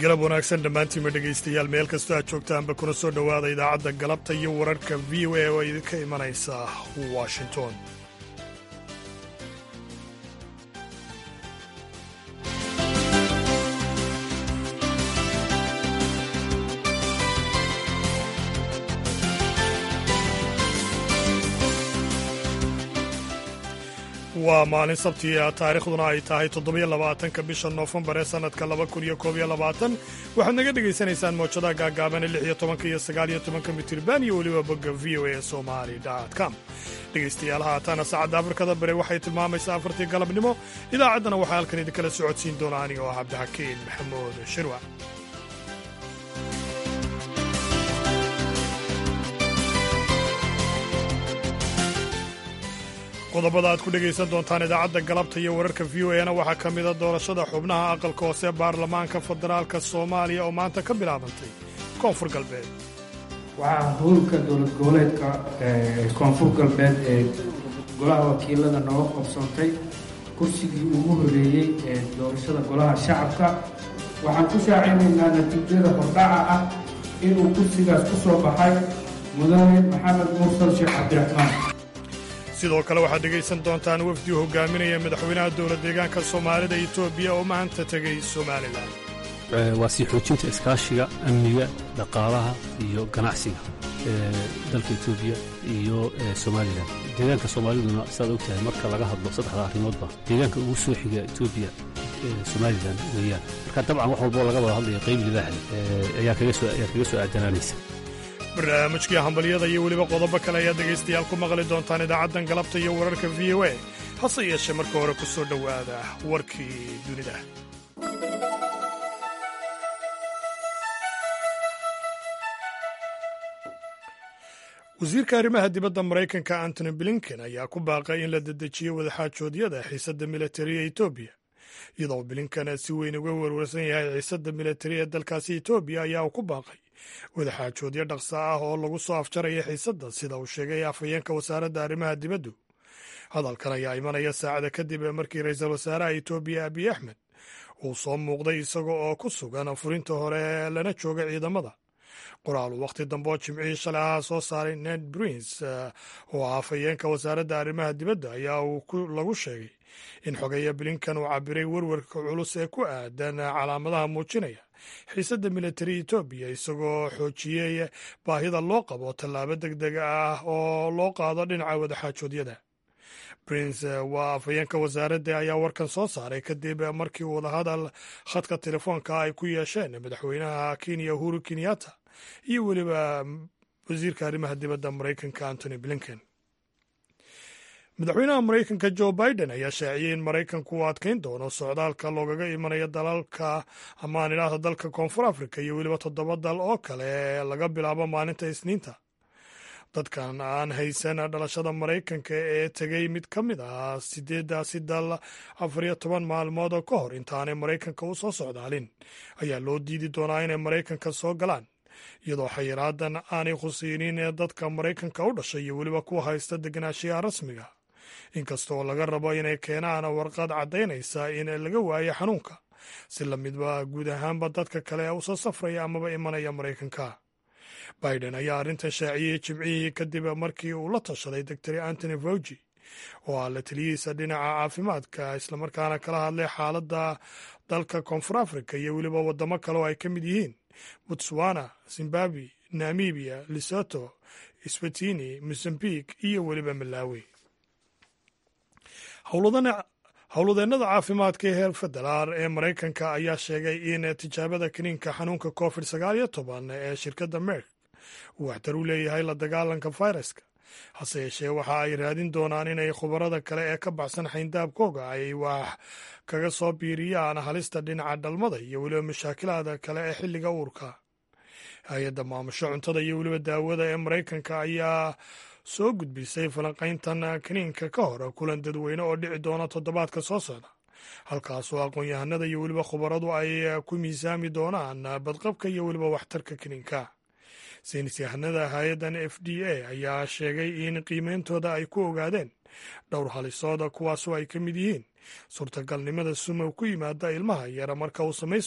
galab wanaagsan dhammaantiinma dhegaystayaal meel kastoo aad joogtaanba kuna soo dhowaada idaacadda galabta iyo wararka v o a oo idinka imanaysa washington waa maalin sabti ah taariikhduna ay tahay toddobiyo labaatanka bisha noofembar ee sannadka laba kun iyo koob iyo labaatan waxaad naga dhegaysanaysaan mowjadaha gaagaabane lix iyo tobanka iyo sagaal iyo tobanka mitirban iyo weliba bogga v o a somali com dhegaystayaal haataana saacadda afrikada bare waxay tilmaamaysaa afartii galabnimo idaacaddana waxaa halkan idinkala socodsiin doona aniga oo cabdixakiin maxamuud shirwa qodobada aad ku dhegaysan doontaan idaacadda galabta iyo wararka v o na waxaa ka mida doorashada xubnaha aqalka hoose baarlamaanka federaalka soomaaliya oo maanta ka bilaabantay koonfur galbeed waxaa howlka dowlad goboleedka koonfur galbeed ee golaha wakiilada nooga qabsoontay kursigii ugu horeeyey ee doorashada golaha shacabka waxaan ku shaacinaynaa natiijada hordhaca ah inuu kursigaas ku soo baxay mudane maxamed mursal sheekh cabdiraxmaan sidoo kale waxaad dhegaysan doontaan wafdi u hogaaminaya madaxweynaha dowlad deegaanka soomaalida etoobiya oo maanta tegay somalilan waa sii xoojinta iskaashiga amniga dhaqaalaha iyo ganacsiga dalka etoobiya iyo somalilan deegaanka soomaaliduna sidaad og tahay marka laga hadlo saddexda arrimoodba deegaanka ugu soo xiga etoobiya somalilan weeyaan marka dabcan wax walboo laga wada hadlaya qayb libaaxle ayaa kaga soo aadanaanaysa barnaamijkii hambalyada iyo weliba qodobo kale ayaad dhegaystayaal ku maqli doontaan idaacaddan galabta iyo wararka v o a hase yeeshee marka hore ku soo dhowaada warkii dunida wasiirka arrimaha dibadda maraykanka antony blinken ayaa ku baaqay in la dedejiyo wadaxaajoodyada xiisadda militari ee etoobiya iyadoo blinken si weyn uga werwarsan yahay xiisadda militari ee dalkaasi etoobiya ayaa uu ku baaqay wadaxaajoodyo dhaqsa ah oo lagu soo afjaraya xiisadda sida uu sheegay afhayeenka wasaaradda arrimaha dibaddu hadalkan ayaa imanaya saacada kadib markii ra-iisul wasaaraha etoobiya abiy axmed uu soo muuqday isaga oo ku sugan furinta hore lana jooga ciidamada qoraal uu wakhti dambe oo jimcihii shalay ahaa soo saaray ned prince oo ah afhayeenka wasaaradda arrimaha dibadda ayaa uu lagu sheegay in xogeeya blinkan uu cabiray werwarka culus ee ku aadan calaamadaha muujinaya xiisadda militari etoobiya isagoo xoojiyey baahida loo qabo tallaabo deg deg ah oo loo qaado dhinaca wadaxaajoodyada prince waa afhayeenka wasaaradda ayaa warkan soo saaray kadib markii wadahadal khadka telefoonka ay ku yeesheen madaxweynaha kenya uhuru kenyatta iyo weliba wasiirka arrimaha dibadda maraykanka antony blinken madaxweynaha maraykanka jo biden ayaa shaaciyey in maraykanku uu adkayn doono socdaalka loogaga imanayo dalalka amaan idhaahda dalka koonfur africa iyo weliba toddoba dal oo kale laga bilaabo maalinta isniinta dadkan aan haysan dhalashada maraykanka ee tegey mid ka mid ah sideedaasi dal afar iyo toban maalmood oo ka hor intaanay maraykanka u soo socdaalin ayaa loo diidi doonaa inay maraykanka soo galaan iyadoo xayiraadan aanay khuseynin ee dadka maraykanka u dhashay iyo weliba kuwa haysta degenaanshiyaha rasmiga inkastaoo laga rabo inay keenaan warqad caddaynaysa in laga waayo xanuunka si lamidba guud ahaanba dadka kale ee usoo safraya amaba imanaya maraykanka biden ayaa arrintan shaaciyey jimcihii kadib markii uu la tashaday doctor antony fauji oo ah la taliyihiisa dhinaca caafimaadka islamarkaana kala hadlay xaaladda dalka koonfur africa iyo weliba waddamo kale oo ay ka mid yihiin botswana zimbabwe namibiya lesoto swatini mozambique iyo weliba malawi howladeennada caafimaadka ee heer federaal ee maraykanka ayaa sheegay in tijaabada kaniinka xanuunka covid sagaal iyo toban ee shirkadda merk uu waxtar u leeyahay la dagaalanka fayraska hase yeeshee waxa ay raadin doonaan inay khubarada kale ee ka baxsan xayndaabkooga ay wax kaga soo biiriyaan halista dhinaca dhalmada iyo weliba mashaakilaada kale ee xilliga uurka hay-adda maamusho cuntada iyo weliba daawada ee maraykanka ayaa soo gudbisay falanqayntan kaniinka ka hor kulan dadweyne oo dhici doona toddobaadka soo socda halkaasoo aqoon-yahanada iyo weliba khubaradu ay ku miisaami doonaan badqabka iyo weliba waxtarka kaniinka saynis yahanada hay-addan f d a ayaa sheegay in qiimeyntooda ay ku ogaadeen dhowr halisooda kuwaasoo ay ka mid yihiin suurtagalnimada sumow ku yimaada ilmaha yara marka uu samaysmayo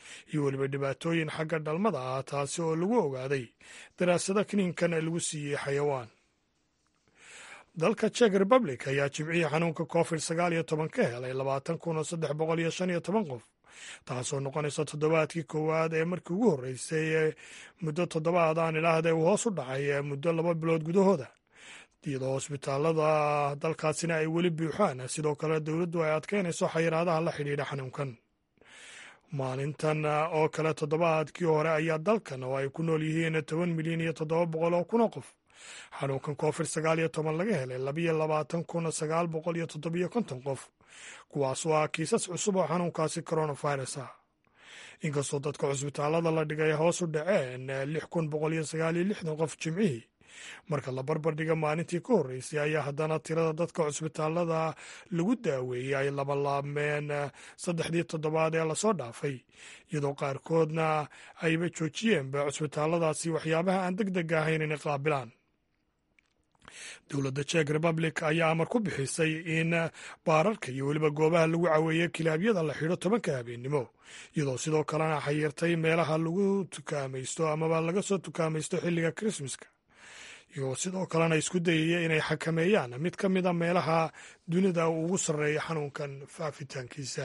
iyo weliba dhibaatooyin xagga dhalmada ah taasi oo lagu ogaaday daraasado kiniinkan lagu siiyey xayawaan dalka czech republic ayaa jimcihii xanuunka covid sagaal iyo toban ka helay labaatan kun oo saddex boqol iyo shan iyo toban qof taasoo noqonaysa toddobaadkii koowaad ee markii ugu horreysay ee muddo toddobaad aan idhaahda uu hoos u dhacay muddo laba bilood gudahooda iyadoo hosbitaalada dalkaasina ay weli buuxaan sidoo kale dowladdu ay adkeynayso xayiraadaha la xidhiidha xanuunkan maalintan oo kale toddobaadkii hore ayaa dalkan oo ay ku nool yihiin toban milyan iyo toddoba boqol oo kun oo qof xanuunkan covid sagaal iyo toban laga helay labiyo labaatan kun sagaal boqol iyo toddobiyo konton qof kuwaasoo ah kiisas cusub oo xanuunkaasi coronavirus ah inkastoo dadka cusbitaalada la dhigay hoos u dhaceen lix kun boqol iyo sagaal iyo lixdan qof jimcihii marka la barbar dhiga maalintii ka horreysay ayaa haddana tirada dadka cusbitaalada lagu daaweeyey ay labalaabmeen saddexdii toddobaad ee lasoo dhaafay iyadoo qaarkoodna ayba joojiyeenba cusbitaaladaasi waxyaabaha aan deg deg ahayn inay qaabilaan dowladda czech republic ayaa amar ku bixisay in baararka iyo weliba goobaha lagu caweeye kilaabyada la xidho tobanka habeennimo iyadoo sidoo kalena xayirtay meelaha lagu tukaamaysto amaba laga soo tukaamaysto xilliga krismaska iyagoo sidoo kalena isku dayaya inay xakameeyaan mid ka mida meelaha dunida ugu sarreeya xanuunkan faafitaankiisa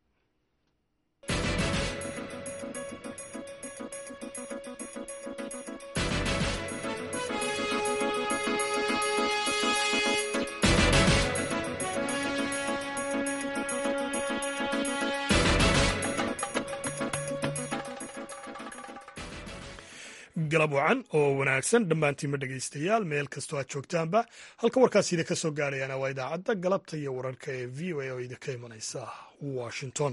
galab wacan oo wanaagsan dhammaantiinma dhegaystayaal meel kastoo aad joogtaanba halka warkaas idinka soo gaarayana waa idaacadda galabta iyo wararka ee v o a oo idinka imanaysa washington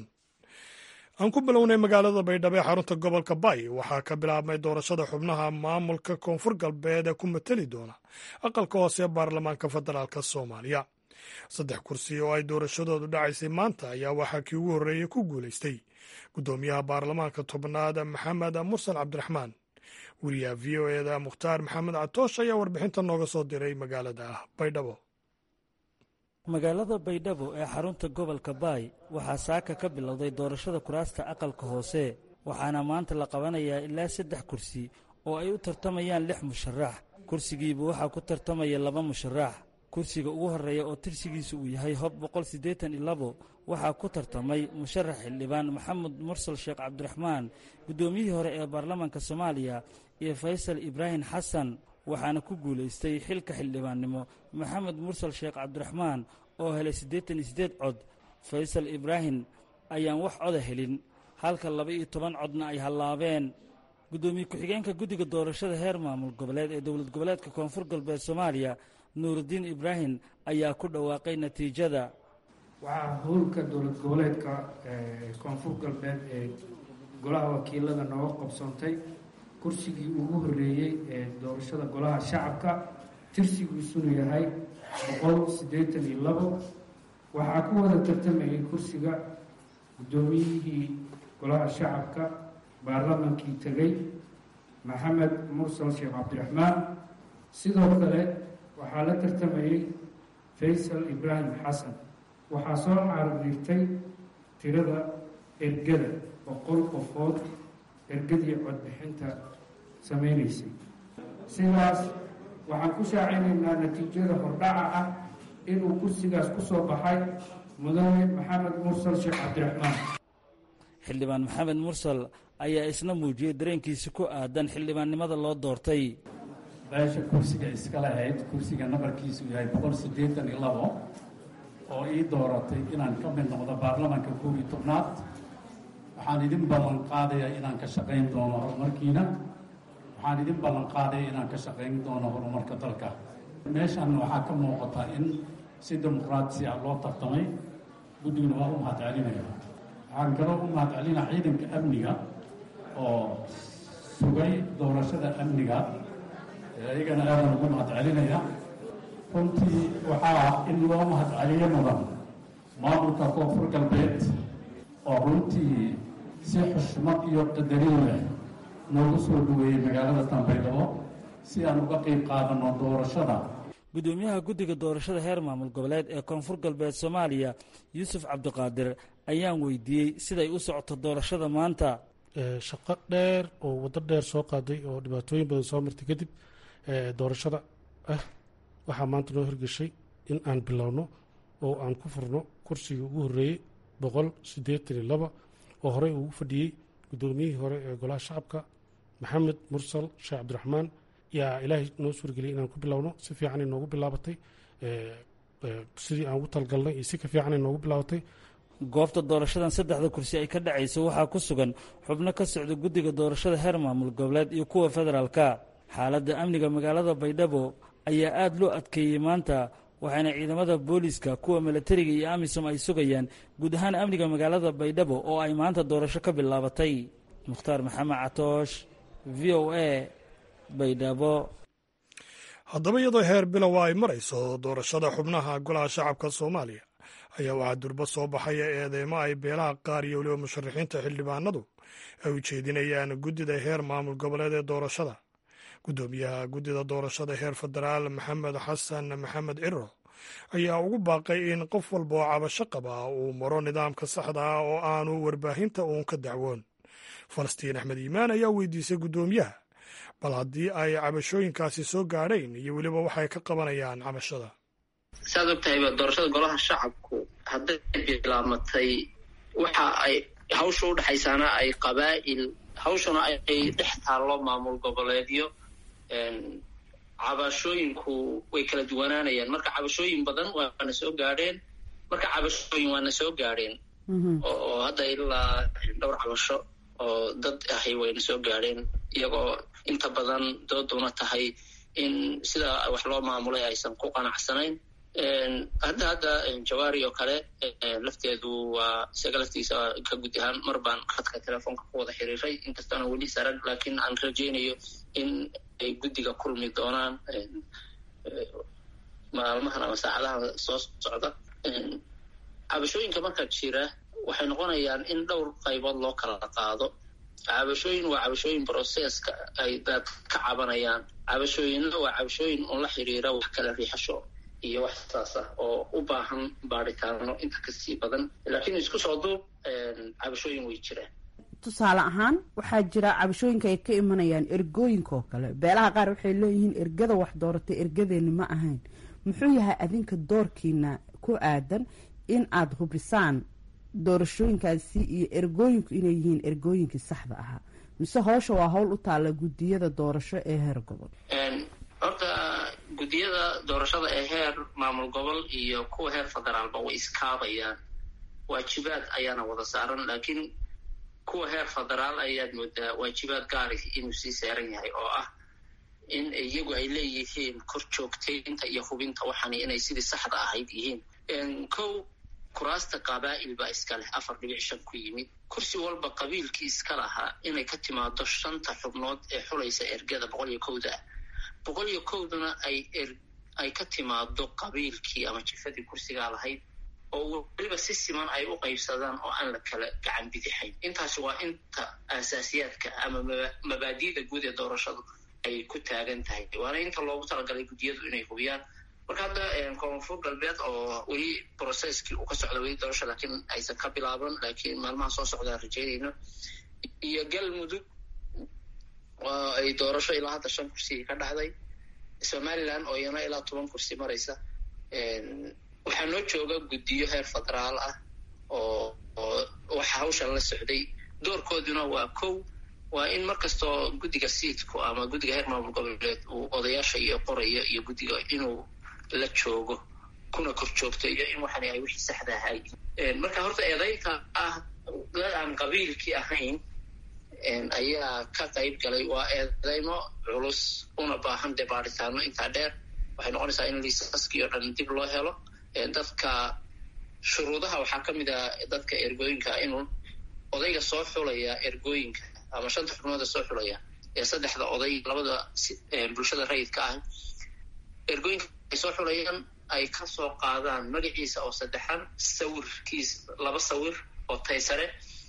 aan ku bilownay magaalada baydhabo ee xarunta gobolka bay waxaa ka bilaabmay doorashada xubnaha maamulka koonfur galbeed ee ku mateli doona aqalka hoose ee baarlamaanka federaalk soomaaliya saddex kursi oo ay doorashadoodu dhacaysay maanta ayaa waxaa kii ugu horreeyey ku guulaystay guddoomiyaha baarlamaanka tobnaad maxamed mursal cabdiraxmaan wariyaha v o eda mukhtaar maxamed catoosh ayaa warbixinta nooga soo diray magaalada baydhabo magaalada baydhabo ee xarunta gobolka baay waxaa saaka ka bilowday doorashada kuraasta aqalka hoose waxaana maanta la qabanayaa ilaa saddex kursi oo ay u tartamayaan lix musharax kursigiiba waxaa ku tartamaya laba musharax kursiga ugu horreeya oo tirsigiisa uu yahay hob boqol siddeetan iyo labo waxaa ku tartamay musharax xildhibaan maxamed mursal sheekh cabdiraxmaan guddoomiyihii hore ee baarlamaanka soomaaliya iyo faysal ibraahim xasan waxaana ku guulaystay xilka xildhibaannimo maxamed mursal sheekh cabdiraxmaan oo helay siddeetan iyo siddeed cod faysal ibraahim ayaan wax coda helin halka laba iyo toban codna ay hallaabeen guddoomiye ku-xigeenka guddiga doorashada heer maamul goboleed ee dowlad goboleedka koonfur galbeed soomaaliya nuurudiin ibraahim ayaa ku dhawaaqay natiijada waxaa howlka dowlad goboleedka koonfur galbeed ee golaha wakiilada nooga qabsoontay kursigii ugu horreeyey ee doorashada golaha shacabka tirsigiisunu yahay boqol siddeetan iyo labo waxaa ku wada tartamayay kursiga guddoomiyihii golaha shacabka baarlamaankii tegey maxamed mursal sheekh cabdiraxmaan sidoo kale waxaa la tartamayey faysal ibraahim xasan waxaa soo caardiirtay tirada ergada boqol qofood ergadii codbixinta samaynaysay sidaas waxaan ku shaacinaynaa natiijada hordhaca ah inuu kursigaas ku soo baxay mudane maxamed mursal sheekh cabdiraxmaan xildhibaan maxamed mursal ayaa isna muujiyey dareenkiisi ku aadan xildhibaannimada loo doortay beesha kursiga iska lahayd kursiga nabarkiisu yahay boqol siddeetan iyo labo oo ii dooratay inaan ka mid noqdo baarlamaanka koob iyo tobnaad waxaan idin ballan qaadaya inaan ka shaqayn doono horumarkiina waxaan idin ballan qaadaya inaan ka shaqayn doono horumarka dalka meeshan waxaa ka muuqata in si dimuqraatisi ah loo tartamay guddiguna waa u mahadcelinaya waxaan kaloo u mahadcelinaa ciidanka amniga oo sugay doorashada amniga iyagana aadan ugu mahadcelinaya runtii waxaa in loo mahadceliyo mudan maamulka koonfur galbeed oo runtii si xushmad iyo qadarin leh noogu soo dhaweeyey magaalada tanbaydhabo si aan uga qayb qaadano doorashada guddoomiyaha guddiga doorashada heer maamul goboleed ee koonfur galbeed soomaaliya yuusuf cabdiqaadir ayaan weydiiyey siday u socoto doorashada maanta shaqo dheer oo waddo dheer soo qaaday oo dhibaatooyin badan soo martay kadib doorashada ah waxaa maanta noo hirgeshay in aan bilowno oo aan ku furno kursigii ugu horreeyey boqol siddeetan iyo laba oo horey ugu fadhiyey guddoomiyihii hore ee golaha shacabka maxamed mursal sheekh cabdiraxmaan yaa ilaahay noo suurageliyay inaan ku bilowno si fiicanay noogu bilaabatay sidii aan ugu talgalnay iyo si ka fiicanay noogu bilaabatay goobta doorashadan saddexda kursi ay ka dhacayso waxaa ku sugan xubno ka socda guddiga doorashada heer maamul goboleed iyo kuwa federaalka xaaladda amniga magaalada baydhabo ayaa aada loo adkeeyey maanta waxaana ciidamada booliiska kuwa milatariga iyo amisom ay sugayaan guud ahaan amniga magaalada baydhabo oo ay maanta doorasho ka bilaabatay mukhtaar maxamed catoosh v o a baydhabo haddaba iyadoo heer bilowa ay marayso doorashada xubnaha golaha shacabka soomaaliya ayaa waxaa durba soo baxaya eedeymo ay beelaha qaar iyo weliba musharaxiinta xildhibaanadu ay u jeedinayaan guddida heer maamul goboleed ee doorashada guddoomiyaha guddida doorashada heer federaal maxamed xasan maxamed ciro ayaa ugu baaqay in qof walba oo cabasho qaba uu maro nidaamka saxda ah oo aanu warbaahinta uun ka dacwoon falastiin axmed iimaan ayaa weydiisay guddoomiyaha bal haddii ay cabashooyinkaasi soo gaadhayn iyo weliba waxay ka qabanayaan cabashada saad og tahayba doorashada golaha shacabku hadday bilaamatay waxa ay hawsha u dhexaysaana ay qabaa'il hawshana ay dhex taallo maamul goboleedyo cabashooyinku way kala duwanaanayaan marka cabashooyin badan waana soo gaadheen marka cabashooyin waana soo gaadheen oo hadda ilaa dhowr cabasho oo dad ahi wayna soo gaadheen iyagoo inta badan dooduna tahay in sida wax loo maamulay aysan ku qanacsanayn hadda hadda jawaari oo kale lafteedu waa isaga laftiisa ka gud ahaan mar baan khadka telefoonka ku wada xiriiray inkastoona weli sarag laakiin aan rajaynayo in ay guddiga kulmi doonaan maalmahan ama saacadaha soo socda cabashooyinka marka jira waxay noqonayaan in dhowr qaybood loo kala qaado cabashooyin waa cabashooyin broseska ay dad ka cabanayaan cabashooyinna waa cabashooyin un la xiriira wax kala riixasho iyo wax saas ah oo u baahan baaritaano inta kasii badan laakiin isku soo duub cabashooyin way jiraan tusaale ahaan waxaa jira cabashooyinka ay ka imanayaan ergooyinka oo kale beelaha qaar waxay leeyihiin ergada wax dooratay ergadeeni ma ahayn muxuu yahay adinka doorkiina ku aadan in aada hubisaan doorashooyinkaasi iyo ergooyinku inay yihiin ergooyinkii saxda ahaa mise howsha waa howl u taalla guddiyada doorasho ee heer gobol horta guddiyada doorashada ee heer maamul gobol iyo kuwa heer federaalba way iskaabayaan waajibaad ayaana wada saaran laakiin kuwa heer federaal ayaad moodaa waajibaad gaari inuu sii saaran yahay oo ah in iyagu ay leeyihiin kor joogtaynta iyo hubinta waxani inay sidii saxda ahayd yihiin kow kuraasta qabaa'il baa iska leh afar dhibic shan ku yimid kursi walba qabiilkii iska lahaa inay ka timaado shanta xubnood ee xulaysa ergada boqol iyo kowda ah boqol iyo kowduna ay ay ka timaado qabiilkii ama jifadii kursigaa lahayd oo weliba si siman ay u qaybsadaan oo aan la kala gacan bidixayn intaasi waa inta aasaasiyaadka ama mabaadi'da guud ee doorashadu ay ku taagan tahay waana inta loogu talagalay guddiyadu inay hubiyaan marka hadda koonfur galbeed oo weli brocesskii uu ka socda weli doorasha laakiin aysan ka bilaaban laakiin maalmaha soo socdaan rajaynayno iyo galmudug oo ay doorasho ilaa hadda shan kursi ka dhacday somaliland oo iyana ilaa toban kursi maraysa waxaa noo jooga guddiyo heer federaal ah oo oo waxa hawshan la socday doorkooduna waa kow waa in markastoo guddiga siidku ama guddiga heer maamul goboleed uu odayaasha iyo qoraya iyo guddiga inuu la joogo kuna kor joogto iyo in waxani ay wixii saxda ahay marka horta eedaynta ah dad aan qabiilkii ahayn ayaa ka qayb galay waa eedeymo culus una baahan dee baaritaano intaa dheer waxay noqonaysaa in liisaskii oo dhan dib loo helo dadka shuruudaha waxaa ka mid ah dadka ergooyinka inuu odayga soo xulaya ergooyinka ama shanta xubnooda soo xulaya ee saddexda oday labada bulshada rayidka ah ergooyinka ay soo xulayaan ay ka soo qaadaan magaciisa oo saddexan sawirkiis laba sawir oo taysare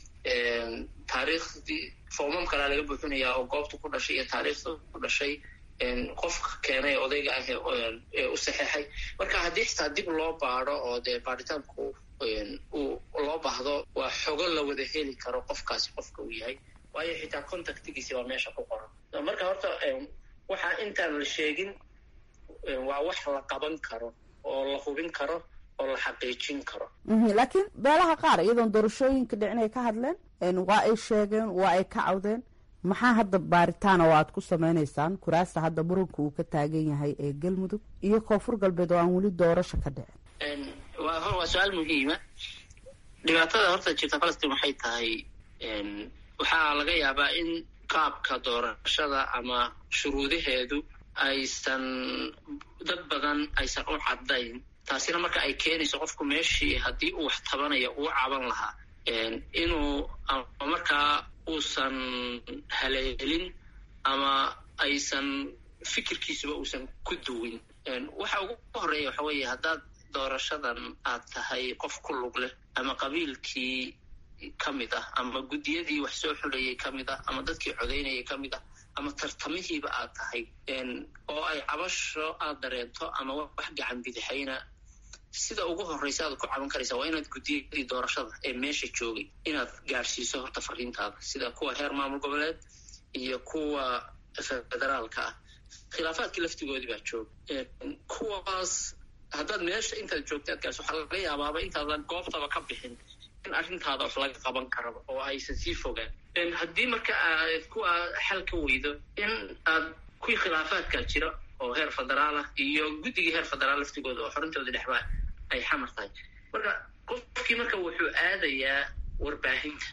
taariikhdii foomam kalaa laga buuxinayaa oo goobta ku dhashay iyo taariikhda ku dhashay qofka keenay odayga ah ee u saxeexay marka haddii xitaa dib loo baado oo dee baaritaanku uu loo baahdo waa xogo la wada heli karo qofkaasi qofka uu yahay waayo xitaa contactigiisi baa meesha ku qoran marka horta waxaa intaan la sheegin waa wax la qaban karo oo la hubin karo oo la xaqiijin karo laakiin beelaha qaar iyadoon doorashooyinka dhicin ay ka hadleen waa ay sheegeen waa ay ka cawdeen maxaa hadda baaritaana oo aad ku samaynaysaan kuraasta hadda muranka uu ka taagan yahay ee galmudug iyo koonfur galbeed oo aan weli doorasho ka dhicin waa hor waa su-aal muhiima dhibaatada horta jirta falastiin waxay tahay waxaa laga yaabaa in qaabka doorashada ama shuruudaheedu aysan dad badan aysan u caddayn taasina marka ay keenayso qofku meeshii haddii uu wax tabanayo uu caban lahaa inuu ama markaa uusan haleelin ama aysan fikirkiisuba uusan ku duwin waxa ugu horeeya waxa weeye haddaad doorashadan aad tahay qof ku lug leh ama qabiilkii ka mid ah ama guddiyadii wax soo xulayay ka mid ah ama dadkii codaynayay ka mid ah ama tartamihiiba aad tahay oo ay cabasho aad dareento ama wax gacan bidixayna sida ugu horreysa aad ku caban karaysa waa inaad guddiyadii doorashada ee meesha joogay inaad gaadhsiiso horta fariintaada sida kuwa heer maamul goboleed iyo kuwa federaalka ah khilaafaadkii laftigoodii baa jooga kuwaas haddaad meesha intaad joogta aad gaarso waxaa laga yaabaaba intaadan goobtaba ka bixin in arrintaada wax laga qaban karaba oo aysan sii fogaan haddii marka aad kuwa xal ka weydo in aad kuwii khilaafaadka jira oo heer federaal ah iyo guddigii heer federaal laftigooda oo xorintooda dhexbaa ay xamar tahay marka qofkii marka wuxuu aadayaa warbaahinta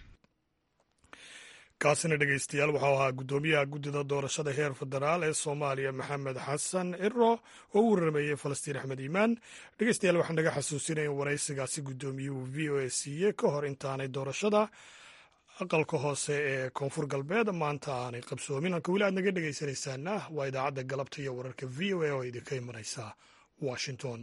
kaasina dhegeystayaal waxau ahaa guddoomiyaha guddida doorashada heer federaal ee soomaaliya maxamed xasan ciro oo u waramayey falastiin axmed iimaan dhegeystayaal waxaan naga xasuusinaya in waraysigaasi guddoomiyuhu v o a siiyey ka hor intaanay doorashada aqalka hoose ee koonfur galbeed maanta aanay qabsoomin halka weli aad naga dhegeysanaysaana waa idaacadda galabta iyo wararka v o a oo idinka imanaysa washington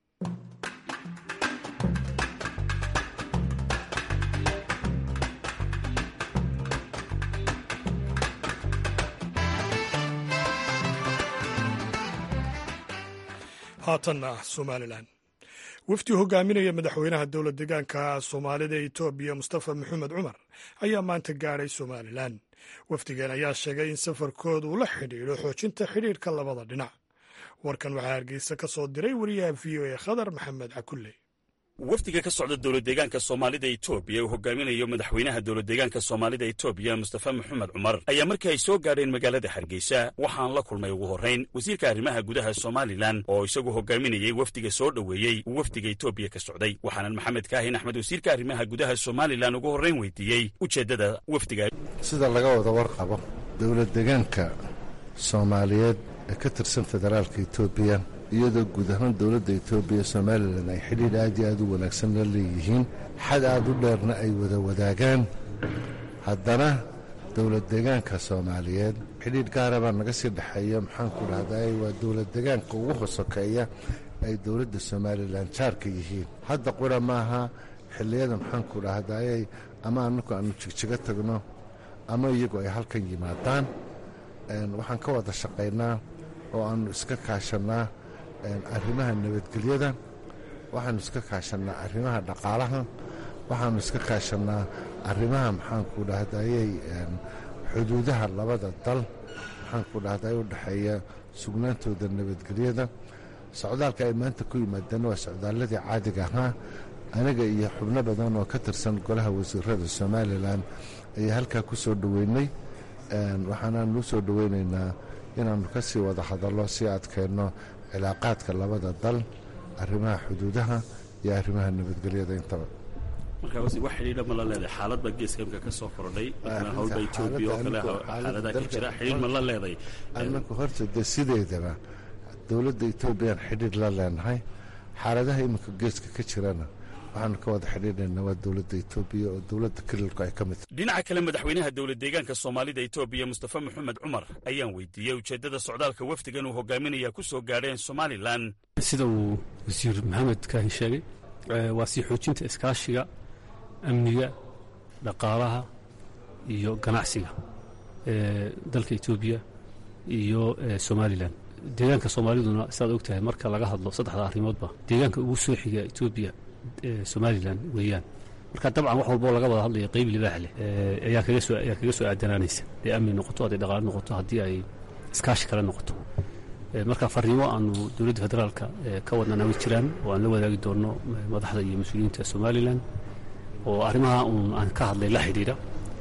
haatanna somalilan wafdi hogaaminaya madaxweynaha dowlad deegaanka soomaalida ee etoobiya mustafa maxamed cumar ayaa maanta gaadhay somalilan wafdigan ayaa sheegay in safarkooda uu la xidhiidho xoojinta xidhiidhka labada dhinac warkan waxaa hargeysa ka soo diray wariyaha v o a khadar maxamed cakulle wafdiga ka socda dowlad deegaanka soomaalida etoobiya uu hogaaminayo madaxweynaha dowlad deegaanka soomaalida etoobiya mustafa maxamed cumar ayaa markii ay soo gaadheen magaalada hargeysa waxaan la kulmay ugu horrayn wasiirka arrimaha gudaha somalilan oo isagu hogaaminayey wafdiga soo dhoweeyey uu wafdiga etoobiya ka socday waxaanan maxamed kaahin axmed wasiirka arrimaha gudaha somalilan ugu horrayn weydiiyey ujeeddada wafdiga sida laga wada warqabo dowlad deegaanka soomaaliyeed ee ka tirsan federaalka etoobiya iyadoo guud ahaan dowladda etoobiya somalilan ay xidhiidh aad iyo aad u wanaagsan la leeyihiin xad aad u dheerna ay wada wadaagaan haddana dowlad deegaanka soomaaliyeed xidhiidh gaara baa naga sii dhexeeya maxaanku dhahday waa dowlad deegaanka ugu hosokeeya ay dowladda somalilan jaarka yihiin hadda qura maaha xilliyada maxaanku dhahdayay ama anaku aanu jigjigo tagno ama iyagu ay halkan yimaadaan waxaan ka wada shaqaynaa oo aanu iska kaashannaa arrimaha nabadgelyada waxaanu iska kaashannaa arrimaha dhaqaalaha waxaanu iska kaashannaa arrimaha maxaanku dhahdayey xuduudaha labada dal maxaanku dhahday u dhexeeya sugnaantooda nabadgelyada socdaalka ay maanta ku yimaadeen waa socdaalladii caadiga ahaa aniga iyo xubno badan oo ka tirsan golaha wasiirada somalilan ayaa halkaa ku soo dhoweynay waxaanaanu u soo dhoweynaynaa inaannu ka sii wada hadallo si adkeenno cilaaqaadka labada dal arrimaha xuduudaha iyo arrimaha nabadgelyada intaba markaa wax xidhiidha ma la leedahay xaalad baa geeska imka ka soo kordhay howlba etoobiya oo kale xaaladaha ka jira xidhiidh ma la leeday annagu horta de sideedaba dowladda etoobiyaan xidhiidh la leenahay xaaladaha iminka geeska ka jirana waxaanu ka wada xidhiidhaynaa waa dowladda etoobiya oo dowladda kililku ay ka mid tahay dhinaca kale madaxweynaha dowlad deegaanka soomaalida etoobiya mustafa maxamed cumar ayaan weydiiyey ujeeddada socdaalka wafdigan uu hogaaminaya ku soo gaadheen somalilan sida uu wasiir maxamed kaahin sheegay waa sii xoojinta iskaashiga amniga dhaqaalaha iyo ganacsiga ee dalka etoobiya iyo somalilan deegaanka soomaaliduna sidaad og tahay marka laga hadlo saddexda arrimoodba deegaanka ugu soo xiga etoobiya somalilan weeyaan marka dabcan wax walboo laga wada hadlayo qeyb libaax leh ayaa kaga soo ayaa kaga soo aadanaanaysa hadday amni noqoto hadday dhaqaale noqoto haddii ay iskaashi kale noqoto marka fariimo aanu dowladda federaalka ka wadnana way jiraan oo aan la wadaagi doonno madaxda iyo mas-uuliyiinta somalilan oo arrimaha uun aan ka hadlay la xidhiidha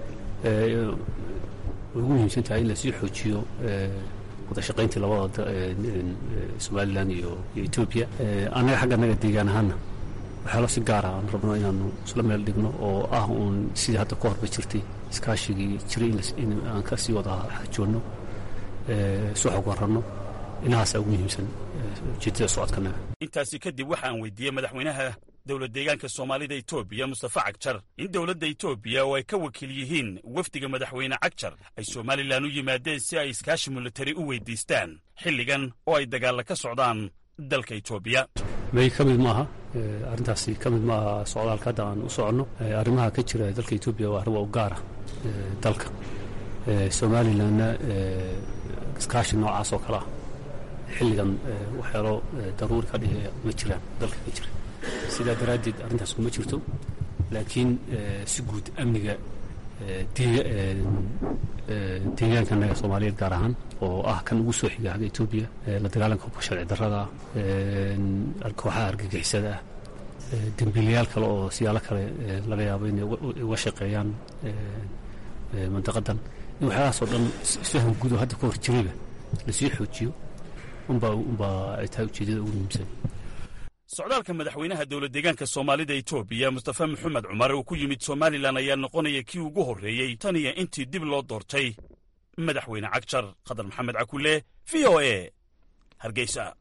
ugu muhiimsan tahay in lasii xoojiyo wada shaqayntii labada somalilan iyo iyo etoobiya annaga xagga annaga deegaan ahaana waxyaalo si gaara aan rabno inaanu isla meel dhigno oo ah uun sidii hadda ka horba jirtay iskaashigii jiray in aan ka sii wada xajoonno soo xog waranno inahaasaa ugu muhiimsan ujeedada socodkanaga intaasi kadib waxaan weydiiyey madaxweynaha dowlad deegaanka soomaalida etoobiya mustafa cagjar in dowladda etoobiya oo ay ka wakiil yihiin wafdiga madaxweyne cagjar ay somalilan u yimaadeen si ay iskaashi militari u weydiistaan xilligan oo ay dagaalla ka socdaan dalka etoobiya may ka mid maaha arrintaasi ka mid maaha socdaalka hadda aan u soconno arrimaha ka jira dalka etoobiya waa arrimo u gaara dalka somalilanna iskaashi noocaas oo kale ah xilligan waxyaalo daruuri ka dhigaya ma jiraan dalka ka jira sidaa daraaddeed arrintaas kuma jirto laakiin si guud amniga deegaankanaga soomaaliyeed gaar ahaan oo ah kan ugu soo xiga xagga etoobiya la dagaalanka hubka sharci darrada kooxaha argagixisada ah dembiilayaal kale oo siyaalo kale laga yaabo inay uga shaqeeyaan mandaqadan in waxyaalahaas oo dhan isfaham guud oo hadda ka hor jirayba lasii xoojiyo unbaa unbaa ay tahay ujeedada ugu muhiimsan socdaalka madaxweynaha dowlad deegaanka soomaalida etoobiya mustafa maxamed cumar uu ku yimid somalilan ayaa noqonaya kii ugu horreeyey tan iyo intii dib loo doortay madaxweyne cagjar khadar maxamed cakule v o e hargeysa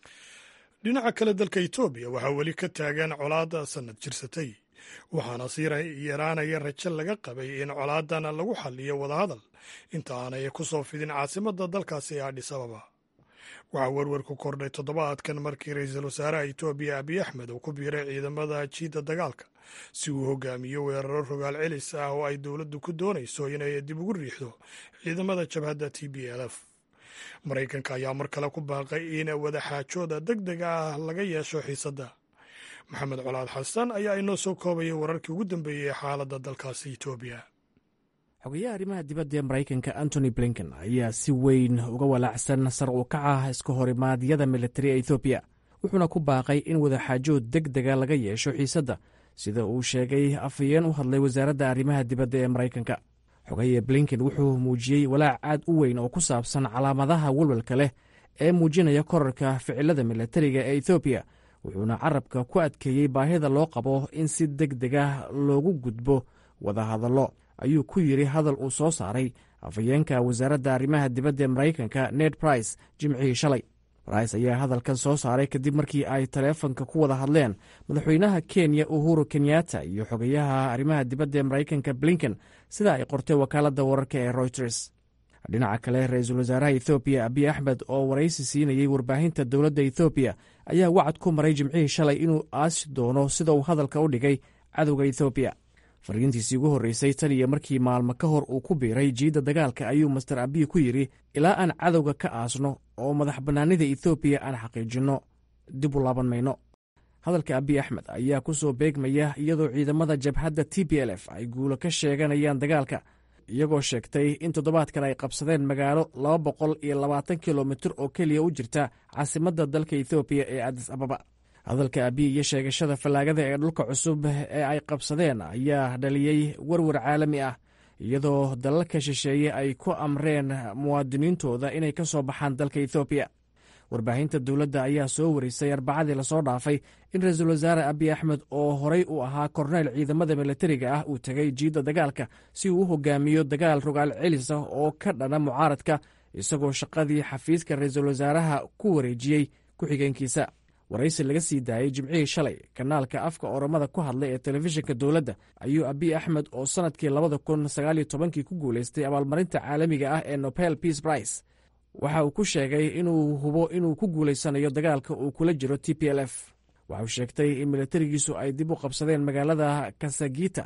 dhinaca kale dalka etoobiya waxaa weli ka taagan colaadda sannad jirsatay waxaana sii yaraanaya rajo laga qabay in colaadan lagu xalliyo wadahadal inta aanay ku soo fidin caasimadda dalkaasi ee adhis ababa waxaa werwer ku kordhay toddobaadkan markii ra-iisul wasaaraha etoobiya abiy axmed uu ku biiray ciidamada jiidda dagaalka si uu hogaamiyo weeraro rogaal celis ah oo ay dowladdu ku doonayso inay dib ugu riixdo ciidamada jabhadda t b l f maraykanka ayaa mar kale ku baaqay in wadaxaajooda deg deg ah laga yeesho xiisadda maxamed colaad xasan ayaa inoo soo koobayay wararkii ugu dambeeyey ee xaaladda dalkaasi etoobiya xogeyaha arrimaha dibadda ee maraykanka antony blinken ayaa si weyn uga walaacsan sar u kaca iska horimaadyada militari ee ethoobiya wuxuuna ku baaqay in wadaxaajood deg dega laga yeesho xiisadda sida uu sheegay afhayeen u hadlay wasaaradda arrimaha dibadda ee maraykanka xogeye blinken wuxuu muujiyey walaac aad u weyn oo ku saabsan calaamadaha walwalka leh ee muujinaya korarka ficilada militariga ee ethoobiya wuxuuna carabka ku adkeeyey baahida loo qabo in si deg dega loogu gudbo wadahadallo ayuu ku yidhi hadal uu soo saaray afhayeenka wasaaradda arrimaha dibadda ee maraykanka ned brice jimcihii shalay brice ayaa hadalkan soo saaray kadib markii ay taleefanka ku wada hadleen madaxweynaha kenya uhuru kenyatta iyo xogeyaha arrimaha dibadda ee maraykanka blinken sida ay qortay wakaaladda wararka ee routers dhinaca kale ra-iisul wasaaraha ethoobiya abiy axmed oo waraysi siinayey warbaahinta dowladda ethoobiya ayaa wacad ku maray jimcihii shalay inuu aasi doono sida uu hadalka u dhigay cadowga ethoobiya fariintiisii ugu horreysay tan iyo markii maalmo ka hor uu ku biiray jiidda dagaalka ayuu master abiy ku yidhi ilaa aan cadowga ka aasno oo madax bannaanida ethoobiya aan xaqiijinno dib u laaban mayno hadalka abiy axmed ayaa ku soo beegmaya iyadoo ciidamada jabhadda t b l f ay guulo ka sheeganayaan dagaalka iyagoo sheegtay in toddobaadkan ay qabsadeen magaalo laba boqol iyo labaatan kilomitir oo keliya u jirta caasimadda dalka ethoobiya ee adis ababa hadalka abiy iyo sheegashada fallaagada ee dhulka cusub ee ay qabsadeen ayaa dhaliyey werwer caalami ah iyadoo dalalka shisheeye ay ku amreen muwaadiniintooda inay ka soo baxaan dalka ethoobiya warbaahinta dowladda ayaa soo warisay arbacadii lasoo dhaafay in ra-iisul wasaare abiy axmed oo horey u ahaa korneyl ciidamada militariga ah uu tegay jiidda dagaalka si uu u hogaamiyo dagaal rogaal celis ah oo ka dhana mucaaradka isagoo shaqadii xafiiska ra-iisul wasaaraha ku wareejiyey ku-xigeenkiisa waraysi laga sii daayey jimcihii shalay kanaalka afka oromada ku hadlay ee telefishinka dowladda ayuu abiy axmed oo sannadkii labada kun sagaaliyo tobankii ku guulaystay abaalmarinta caalamiga ah ee nobel peace price waxa uu ku sheegay inuu hubo inuu ku guulaysanayo dagaalka uu kula jiro t p l f waxauu sheegtay in militarigiisu ay dib u qabsadeen magaalada kasagita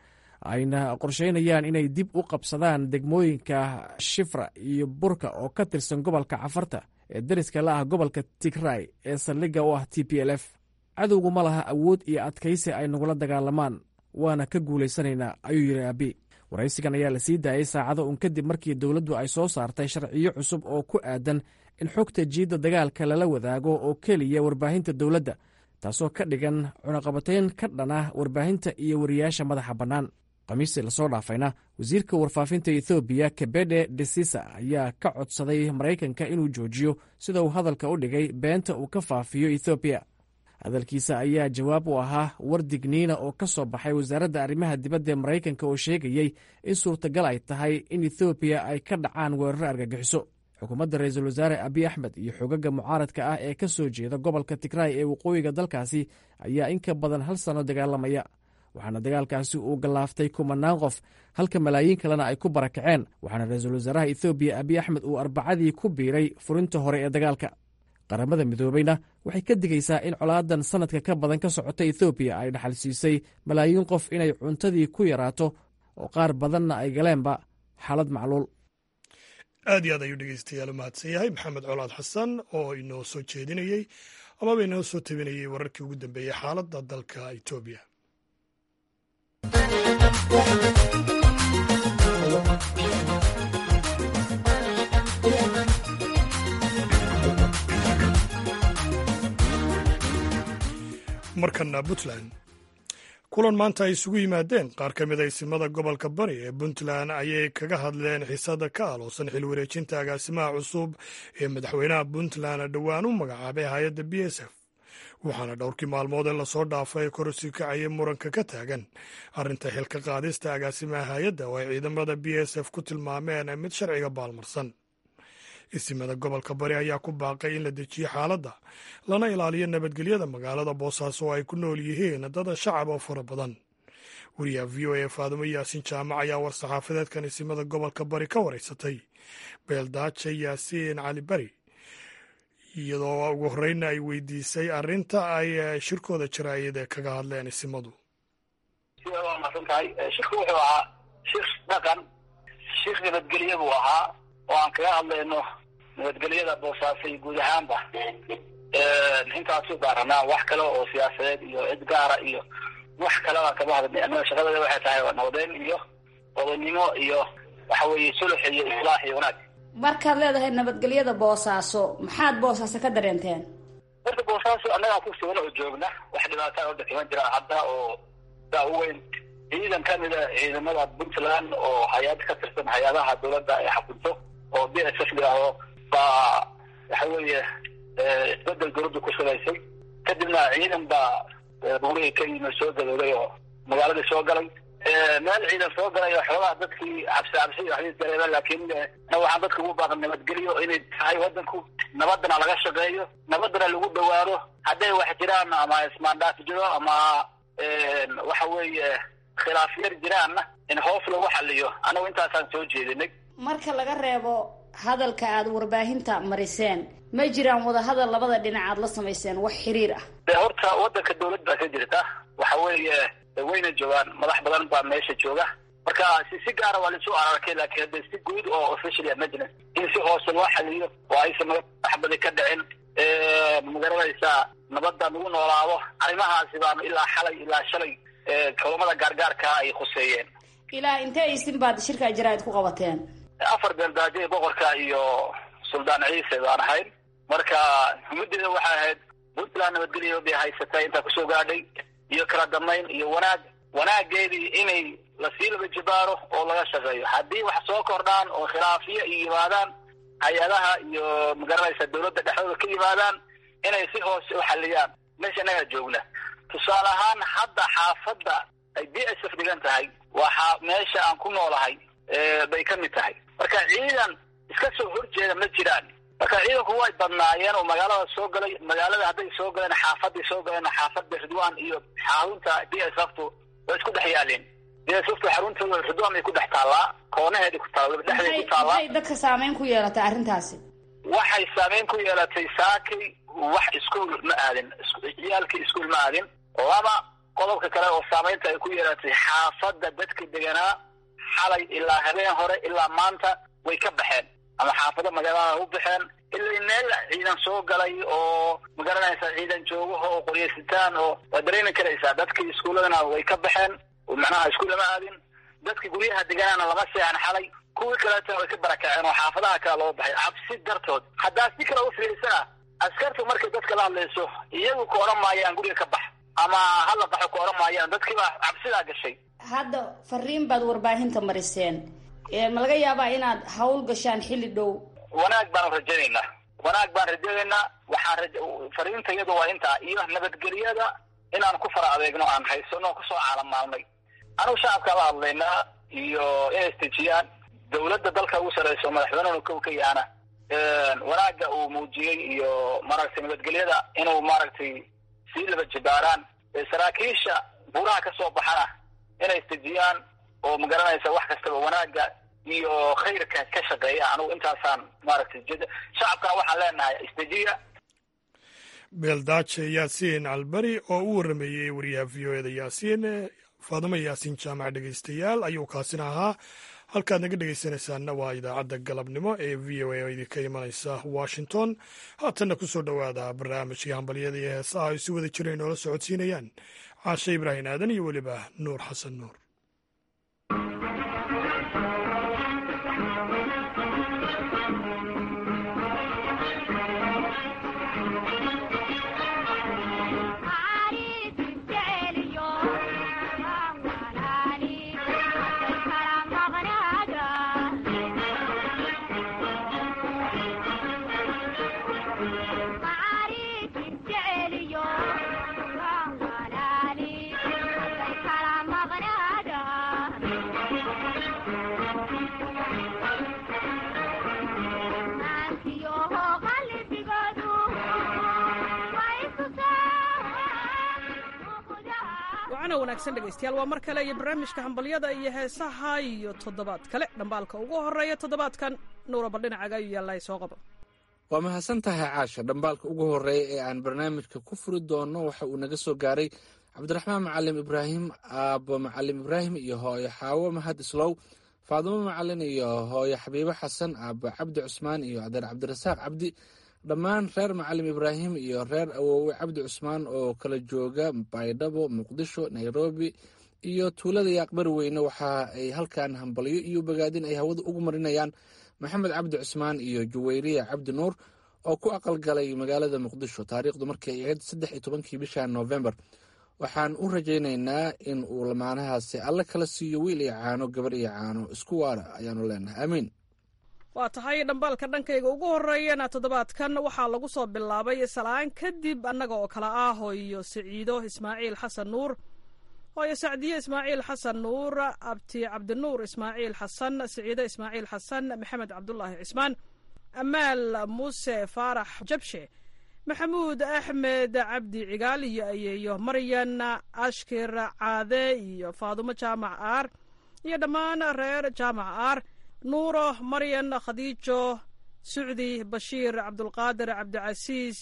ayna qorsheynayaan inay dib u qabsadaan degmooyinka shifra iyo burka oo ka tirsan gobolka cafarta ee dariska la ah gobolka tigray ee saldhigga u ah t p l f cadowgu ma laha awood iyo adkaysi ay nagula dagaalamaan waana ka guulaysanaynaa ayuu yidhi abi waraysigan ayaa la sii daayey saacado un kadib markii dowladdu ay soo saartay sharciyo cusub oo ku aadan in xogta jiidda dagaalka lala wadaago oo keliya warbaahinta dowladda taasoo ka dhigan cunaqabatayn ka dhan ah warbaahinta iyo wariyaasha madaxa bannaan khamiistii lasoo dhaafayna wasiirka warfaafinta ethoobiya kebede desisa ayaa ka codsaday maraykanka inuu joojiyo sida uu hadalka u dhigay beenta uu ka faafiyo ethoobiya hadalkiisa ayaa jawaab u ahaa war digniina oo ka soo baxay wasaaradda arrimaha dibadda ee maraykanka oo sheegayey in suurtagal ay tahay in ethoobiya ay ka dhacaan weeraro argagixiso xukuumadda ra-iisul wasaare abiy axmed iyo xogaga mucaaradka ah ee ka soo jeeda gobolka tigraay ee waqooyiga dalkaasi ayaa in ka badan hal sanno dagaalamaya waxaana dagaalkaasi uu gallaaftay kumanaan qof halka malaayiin kalena ay ku barakaceen waxaana ra-iisul wasaaraha ethoobiya abiy axmed uu arbacadii ku biiray furinta hore ee dagaalka qaramada midoobeyna waxay ka digaysaa in colaadan sanadka ka badan ka socota ethoobiya ay dhaxal siisay malaayiin qof inay cuntadii ku yaraato oo qaar badanna ay galeenba xaalad macluul aad iyo aad ayuu dhegeystayaal u mahadsan yahay maxamed colaad xasan oo inoo soo jeedinayey amaba inoo soo tabinayey wararkii ugu dambeeyey xaaladda dalka etoobiya markana puntland kulan maanta ay isugu yimaadeen qaar ka mid a isimada gobolka bari ee puntland ayay kaga hadleen xiisada ka aloosan xil wareejinta agaasimaha cusub ee madaxweynaha puntland dhowaan u magacaabay hay-adda b s f waxaana dhowrkii maalmood ee lasoo dhaafay korosii kacayay muranka ka taagan arrinta xilka qaadista agaasimaha hay-adda oo ay ciidamada b s f ku tilmaameen mid sharciga baalmarsan isimada gobolka bari ayaa ku baaqay in la dejiyo xaaladda lana ilaaliyo nabadgelyada magaalada boosaaso oo ay ku nool yihiin dada shacab oo fara badan wariyaha v o a faadumo yaasin jaamac ayaa war-saxaafadeedkan isimada gobolka bari ka waraysatay beeldaaje yaasiin cali bari iyadoo ugu horeyna ay weydiisay arrinta ay shirkooda jaraayada kaga hadleen isimadu waa masan tahay shirku wuxuu ahaa shir dhaqan shir nabadgelye buu ahaa oo aan kaga hadlayno nabadgelyada boosaaso iyo guud ahaanba intaasu daaranaa wax kale oo siyaasadeed iyo cid gaara iyo wax kaleba kama hadlay annaga shaqadeeda waxay tahay waa nabadeyn iyo odanimo iyo waxa weeye sulux iyo islaax iyo wanaag markaad leedahay nabadgelyada boosaaso maxaad boosaaso ka dareenteen horta boosaaso annagaa ku sugan oo joogna wax dhibaataa oo dhakiman jira hadda oo saa u weyn ciidan ka mid a ciidamada puntland oo hay-ad ka tirsan hay-adaha dowladda ay xakunto oo b s f liaho baa waxa weeye isbedel dowladda ku samaysay kadibna ciidan baa buurihii ka yimi soo gadooday oo magaaladii soo galay meel ciidan soo galay oo xoogaha dadkii cabsi cabsi waxbay dareemeen laakiin na waxaan dadka ugu baaqan nabadgelyo inay tahay wadanku nabadana laga shaqeeyo nabadana lagu dhawaado hadday wax jiraan ama ismaandhaaf jiro ama waxa weeye khilaaf yar jiraanna in hoos lagu xaliyo anagu intaasaan soo jeedinay marka laga reebo hadalka aad warbaahinta mariseen ma jiraan wadahadal labada dhinac aad la samayseen wax xiriir ah de horta wadanka dawlad baa ka jirta waxa weeye wayna joogaan madax badan baa meesha jooga marka si si gaara waa laisu ararkay laakiin hadde si guud oo official emergency in si hoose loo xaliyo oo aysan maxbadi ka dhicin magaranaysaa nabadda lagu noolaado arrimahaasi baanu ilaa xalay ilaa shalay kulamada gaargaarkaa ay khuseeyeen ilaa intee isin baad shirka jaraa'id ku qabateen afar beeldaaje boqorka iyo suldaan ciise baan ahayn marka muddeeda waxay ahayd puntland nabadgelyo bay haysatay intaa kusoo gaadhay iyo kala damayn iyo wanaag wanaageedii inay lasii laba jibaaro oo laga shaqeeyo haddii wax soo kordhaan oo khilaafiyo ay yimaadaan hay-adaha iyo magaranaysa dawladda dhexdooda ka yimaadaan inay si hoose u xaliyaan meesha innagaa joogna tusaale ahaan hadda xaafadda ay b s f dhigan tahay waa meesha aan ku noolahay bay ka mid tahay marka ciidan iska soo horjeeda ma jiraan marka ciidanku way badnaayeen oo magaalada soo galay magaalada hadday soo galeen xaafaday soo galeen xaafada ridwan iyo xarunta b s ftu way isku dhex yaaleen b s ftu xaruntooda ridwan bay ku dhex taallaa koonaheeda ku taalla dhexdeeda ku taallaa maxay dadka saameyn ku yeelatay arrintaasi waxay saameyn ku yeelatay saakay wax iskuol ma aadin ciyaalkii iskuol ma aadin laba qodobka kale oo saameynta ay ku yeelatay xaafadda dadka deganaa xalay ilaa habeen hore ilaa maanta way ka baxeen ama xaafado magaalada u baxeen ilaa meel ciidan soo galay oo magaranaysa ciidan joogaho oo qoryaysitaan oo waa dareemi karaysaa dadkii iskuuladana way ka baxeen macnaha isku lama aadin dadka guryaha deganaana lama seexan xalay kuwii kaleetana way ka barakaceen oo xaafadaha kale loo baxay cabsi dartood haddaa si kale u fiirsana askartu markay dadka la hadlayso iyagu ka odhan maayaan guriga ka bax ama hala baxo ka odhan maayaan dadkiibaa cabsidaa gashay hadda fariin baad warbaahinta mariseen ma laga yaabaa inaad hawl gashaan xilli dhow wanaag baanu rajaynaynaa wanaag baan rajaynaynaa waxaan raj fariinta iyadu waa intaa iyo nabadgelyada inaan ku fara adeegno aan haysano kusoo caalamaalnay anugu shacabkaa la hadlaynaa iyo inay istejiyaan dawladda dalka ugu sarreyso madaxweynehuna kow ka yaana wanaagga uu muujiyey iyo maaragtay nabadgelyada inuu maaragtay sii laba jibaaraan saraakiisha buuraha ka soo baxana inay istejiyaan oo magaranaysa wax kastaba wanaagga iyo khayrka ka shaqeeya anugu intaasaan maaragtay shacabkana waxaan leenahay istejiya beeldaaje yaasiin albari oo u warrameeyey wariyaha v o eda yaasiin faadimo yaasiin jaamac dhegeystayaal ayuu kaasina ahaa halkaad naga dhegeysanaysaanna waa idaacadda galabnimo ee v o a oo idinka imanaysa washington haatanna ku soo dhowaada barnaamijkii hambalyada iyo heesaha ay si wada jireen noola socodsiinayaan caashe ibraahim aadan iyo weliba nuur xasan nuur wacana wanaagsan dhegaystayaal waa mar kale iyo barnaamijka hambalyada iyo heesaha iyo toddobaad kale dhambaalka ugu horeeya toddobaadkan nuuraba dhinacaga ayuu yaallaa soo qabo waa mahadsan tahay caasha dhambaalka ugu horeeya ee aan barnaamijka ku furi doono waxa uu naga soo gaaray cabdiraxmaan macalim ibraahim aabo macalim ibraahim iyo hooyo xaawo mahad islow faadimo macalin iyo hooyo xabiibo xasan aabo cabdi cusmaan iyo adeer cabdirasaaq cabdi dhammaan reer macalim ibraahim iyo reer awoowe cabdi cusmaan oo kala jooga baydhabo muqdisho nairobi iyo tuulada yaaqbari weyne waxa ay halkan hambalyo iyo bogaadin ay hawada ugu marinayaan maxamed cabdi cusmaan iyo juwayriya cabdi nuur oo ku aqalgalay magaalada muqdisho taariikhdu markay ahayd saddex iyo tobankii bisha novembar waxaan u rajaynaynaa in uu lamaanahaasi alle kala siiyo wiil iyo caano gabar iyo caano isku waara ayaanu leenahay aamiin waa tahay dhambaalka dhankayga ugu horeeyana toddobaadkan waxaa lagu soo bilaabay salaan kadib annaga oo kale ah hooyo siciido ismaaciil xasan nuur hooyo sacdiye ismaaciil xasan nuur abti cabdinuur ismaaciil xasan siciido ismaaciil xasan maxamed cabdulaahi cismaan amaal muuse faarax jabshe maxamuud axmed cabdi cigaal iyo ayeeyo maryan ashkir caade iyo faadumo jaamac aar iyo dhammaan reer jaamac aar nuuro maryan khadiijo sucdi bashiir cabdulqaadir cabdicasiis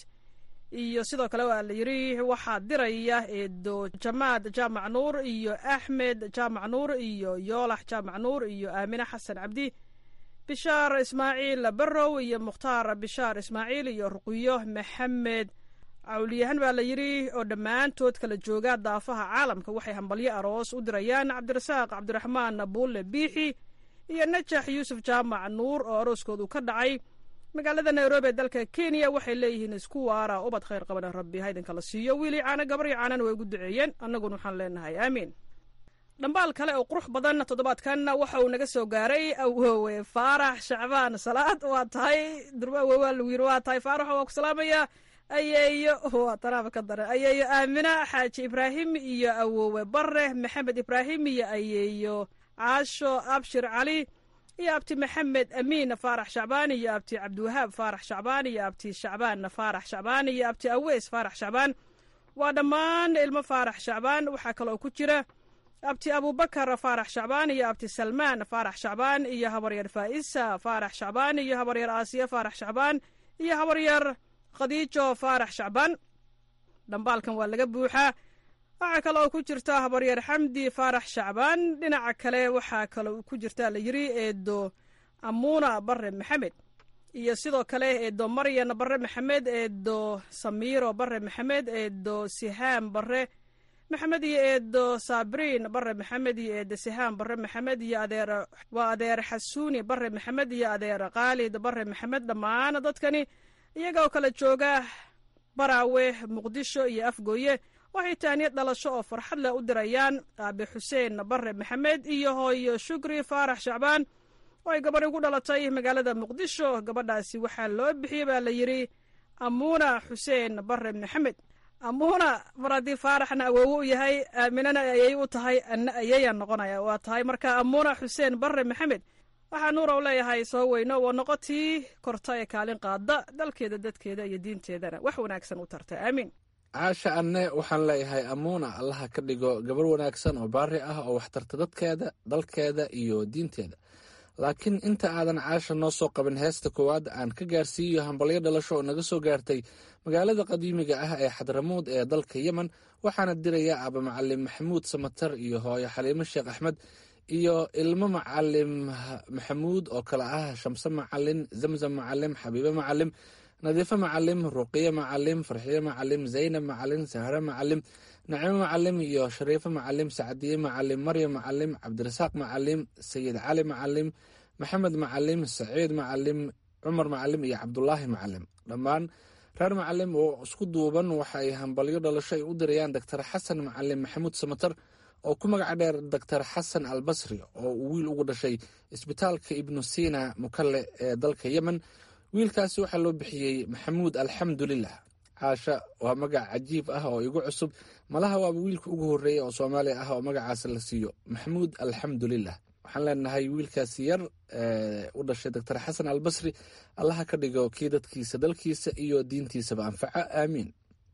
iyo sidoo kale waa la yidhi waxaa diraya eedo jamaad jaamac nuur iyo axmed jaamac nuur iyo yoolax jaamac nuur iyo aamine xasan cabdi bishaar ismaaciil barrow iyo mukhtaar bishaar ismaaciil iyo ruqiyo maxamed cawliyahan baa la yidhi oo dhammaantood kala jooga daafaha caalamka waxay hambalyo aroos u dirayaan cabdirasaaq cabdiraxmaan buulle biixi iyo najax yuusuf jaamac nuur oo arooskoodu ka dhacay magaalada nairobi ee dalka kenya waxay leeyihiin isku waara ubad khayr qabana rabbi haydinka la siiyo wiilii caano gabaryo caanana way ugu duceeyeen annaguna waxaan leenahay aamiin dhambaal kale oo qurux badan toddobaadkan waxa uu naga soo gaaray awoowe faarax shacbaan salaad waa tahay durba awowe waa lagu yiri waa tahay faarax waa ku salaamaya ayeeyo waa tanaaba ka dare ayeeyo aamina xaaji ibraahim iyo awoowe bare maxamed ibraahim iyo ayeeyo caasho abshir cali iyo abti maxamed amiin faarax shacbaan iyo abti cabdiwahaab faarax shacbaan iyo abti shacbaan faarax shacbaan iyo abti aweys faarax shacbaan waa dhammaan ilmo faarax shacbaan waxaa kaloo ku jira abti abubakar faarax shacbaan iyo abti salmaan faarax shacbaan iyo habaryar faa'isa faarax shacbaan iyo habaryar aasiya faarax shacbaan iyo habaryar khadiijo faarax shacbaan dhambaalkan waa laga buuxaa waxaa kale oo ku jirta habaryar xamdi faarax shacbaan dhinaca kale waxaa kale ku jirta la yiri eedo amuuna bare maxamed iyo sidoo kale eedo maryan bare maxamed eedo samiiro bare maxamed eedo sihaam bare maxamed iyo eedo sabriin bare maxamed iyo eedo sihaan bare maxamed iyo adeer waa adeer xasuuni bare maxamed iyo adeer khaalid bare maxamed dhammaan dadkani iyaga oo kala jooga baraawe muqdisho iyo afgooye waxay taaniyad dhalasho oo farxad leh u dirayaan aabe xuseen bare maxamed iyo hooyo shukri faarax shacbaan oo ay gabadh ugu dhalatay magaalada muqdisho gabadhaasi waxaa loo bixiyey baa la yidhi amuuna xuseen bare maxamed amuuna mar haddii faaraxna awoowo u yahay aaminana ayay u tahay anna ayayaan noqonaya waa tahay marka amuuna xuseen bare maxamed waxaa nuura u leeyahay soo weyno waa noqotii korta ee kaalin qaada dalkeeda dadkeeda iyo diinteedana wax wanaagsan u tarta aamiin caasha anne waxaan leeyahay amuuna allaha ka dhigo gabar wanaagsan oo baari ah oo waxtarta dadkeeda dalkeeda iyo diinteeda laakiin inta aadan caasha noo soo qabin heesta koowaad aan ka gaarsiiyo hambalyo dhalasho oo naga soo gaartay magaalada qadiimiga ah ee xadramuud ee dalka yemen waxaana diraya aaba macalim maxamuud samatar iyo hooyo xaliimo sheekh axmed iyo ilmo macalim maxamuud oo kale ah shamse macalin zamzam macalim xabiibe macalim nadiifo macalim ruqiye macalim farxiye macalim zaynab macalin sahre macalim nacimo macalim iyo shariifo macalim sacdiye macalim maryam macalim cabdirasaaq macalim sayid cali macalim maxamed macalim saciid macalim cumar macalim iyo cabdulaahi macalim dhammaan reer macalim oo isku duuban waxa ay hambalyo dhalasho ay u dirayaan doctor xasan macalim maxamuud samatar oo ku magaca dheer doctor xasan al basri oo uu wiil ugu dhashay isbitaalka ibnu sina mukalle ee dalka yemen wiilkaasi waxaa loo bixiyey maxamuud alxamdulilah caasha waa magac cajiib ah oo igu cusub malaha waaba wiilka ugu horreeya oo soomaaliya ah oo magacaas la siiyo maxamuud alxamdulilah waxaan leenahay wiilkaasi yar u dhashay doctor xasan al basri allaha ka dhigo kii dadkiisa dalkiisa iyo diintiisaba anfaca aamiin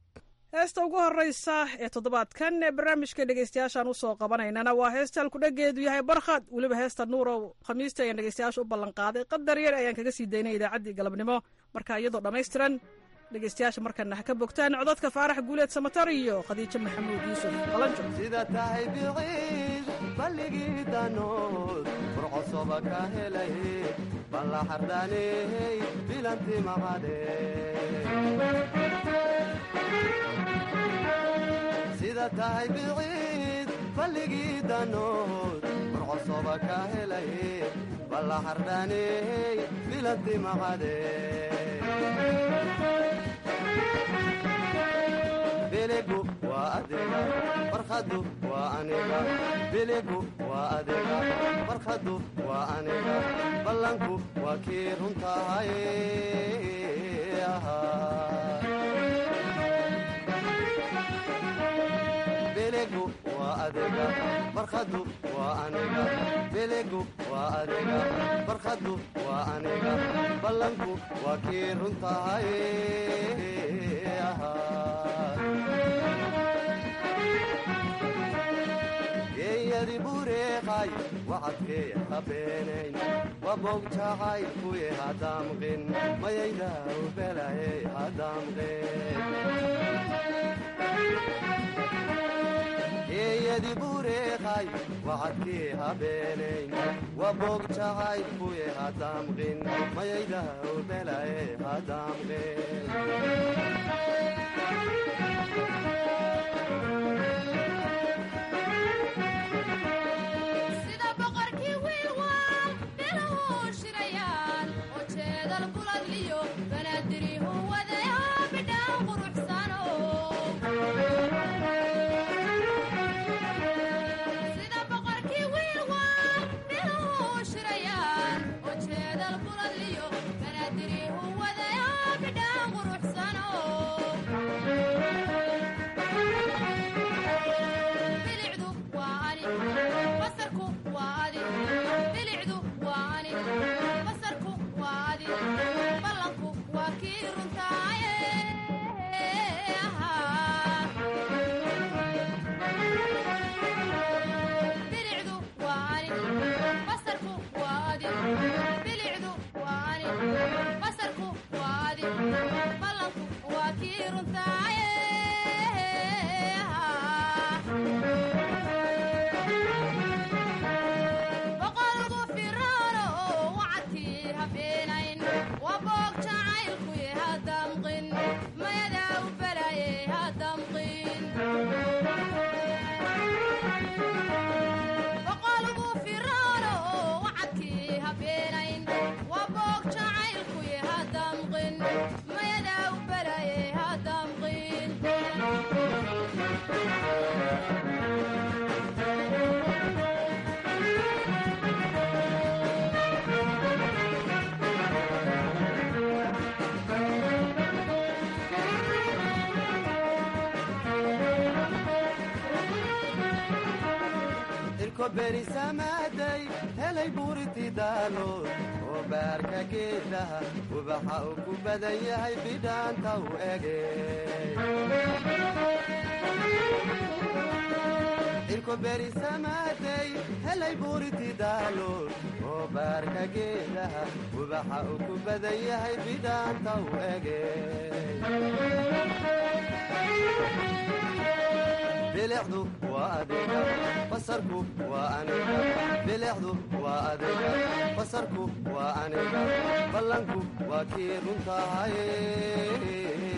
heesta ugu horeysa ee toddobaadkan ee barnaamijka dhegeystayaashaan usoo qabanaynana waa heesta halkudhageedu yahay barkhad weliba heesta nuurow khamiista ayaan dhegeystayaasha u ballanqaaday qadar yar ayaan kaga sii daynay idaacaddii galabnimo marka iyadoo dhammaystiran dhegeystayaasha markana ha ka bogtaan codadka faarax guuleed samatar iyo khadiijo maxamuud yuusuf qalanjo sida tahay biciid balligii danood burcosoba ka helay balla xardhaaney bilanti maqadhe sida tahay biciid balligii danood burcosoba ka helay balla xardhaaney bilanti maqadhe biligu waa adiga barkhadu waa aniga biligu waa adiga barkhadu waa aniga ballanku waa kii runtahay biligu waa adiga barkhadu waa aniga biligu waa adiga barkhadu waa aniga ballanku waa kii runtahay geeyadi bureeqay wacadkee habeenayn wabogjacay kuye hadaamqin mayaydaw belaye hadaamqin geeyadi bureeqay wacadkee habeenayn wabogjacay kuye hadaamqin mayaydaw belaye hadaamqin sida boqorkii wiilwaal biluhu shirayaan oo jeedal buladliyo banaadirihu wadaya bidhaan quruxsano sida boqorkii wiilwaal biluhu shirayaan oo jeedal buladliyo banaadirihu wadaya bidhaan quruxsano cirko berisamaaday helay buuriti daalood oo baarka geedaha ubaxa uu ku badan yahay bidhaanta u ege cirko berisamaaday helay buuriti daalood oo baarka geedaha ubaxa uu ku badan yahay bidhaanta u ege bilicdu waa adiga basarku waa aniga bilicdu waa adiga basarku waa aniga ballanku waa kii runtahay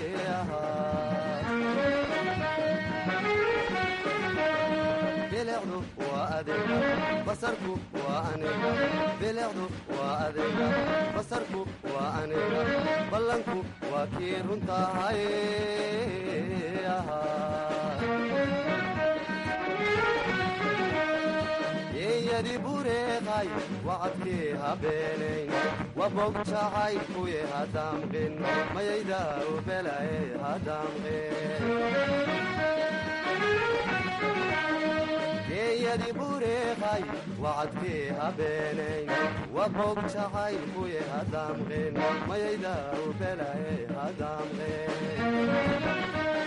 bilicdu waa adiga basarku waa aniga bilicdu waa adiga basarku waa aniga ballanku waa kii runtahay yeeyadi bureeqay wacadkii habeenayn wabog jacaylkuye hadamqin mayayda ubelaye hadamqin geeyadi bureeqay wacadkii habeenayn wabog jacaylkuye hadamqin mayayda ubelaye hadamqin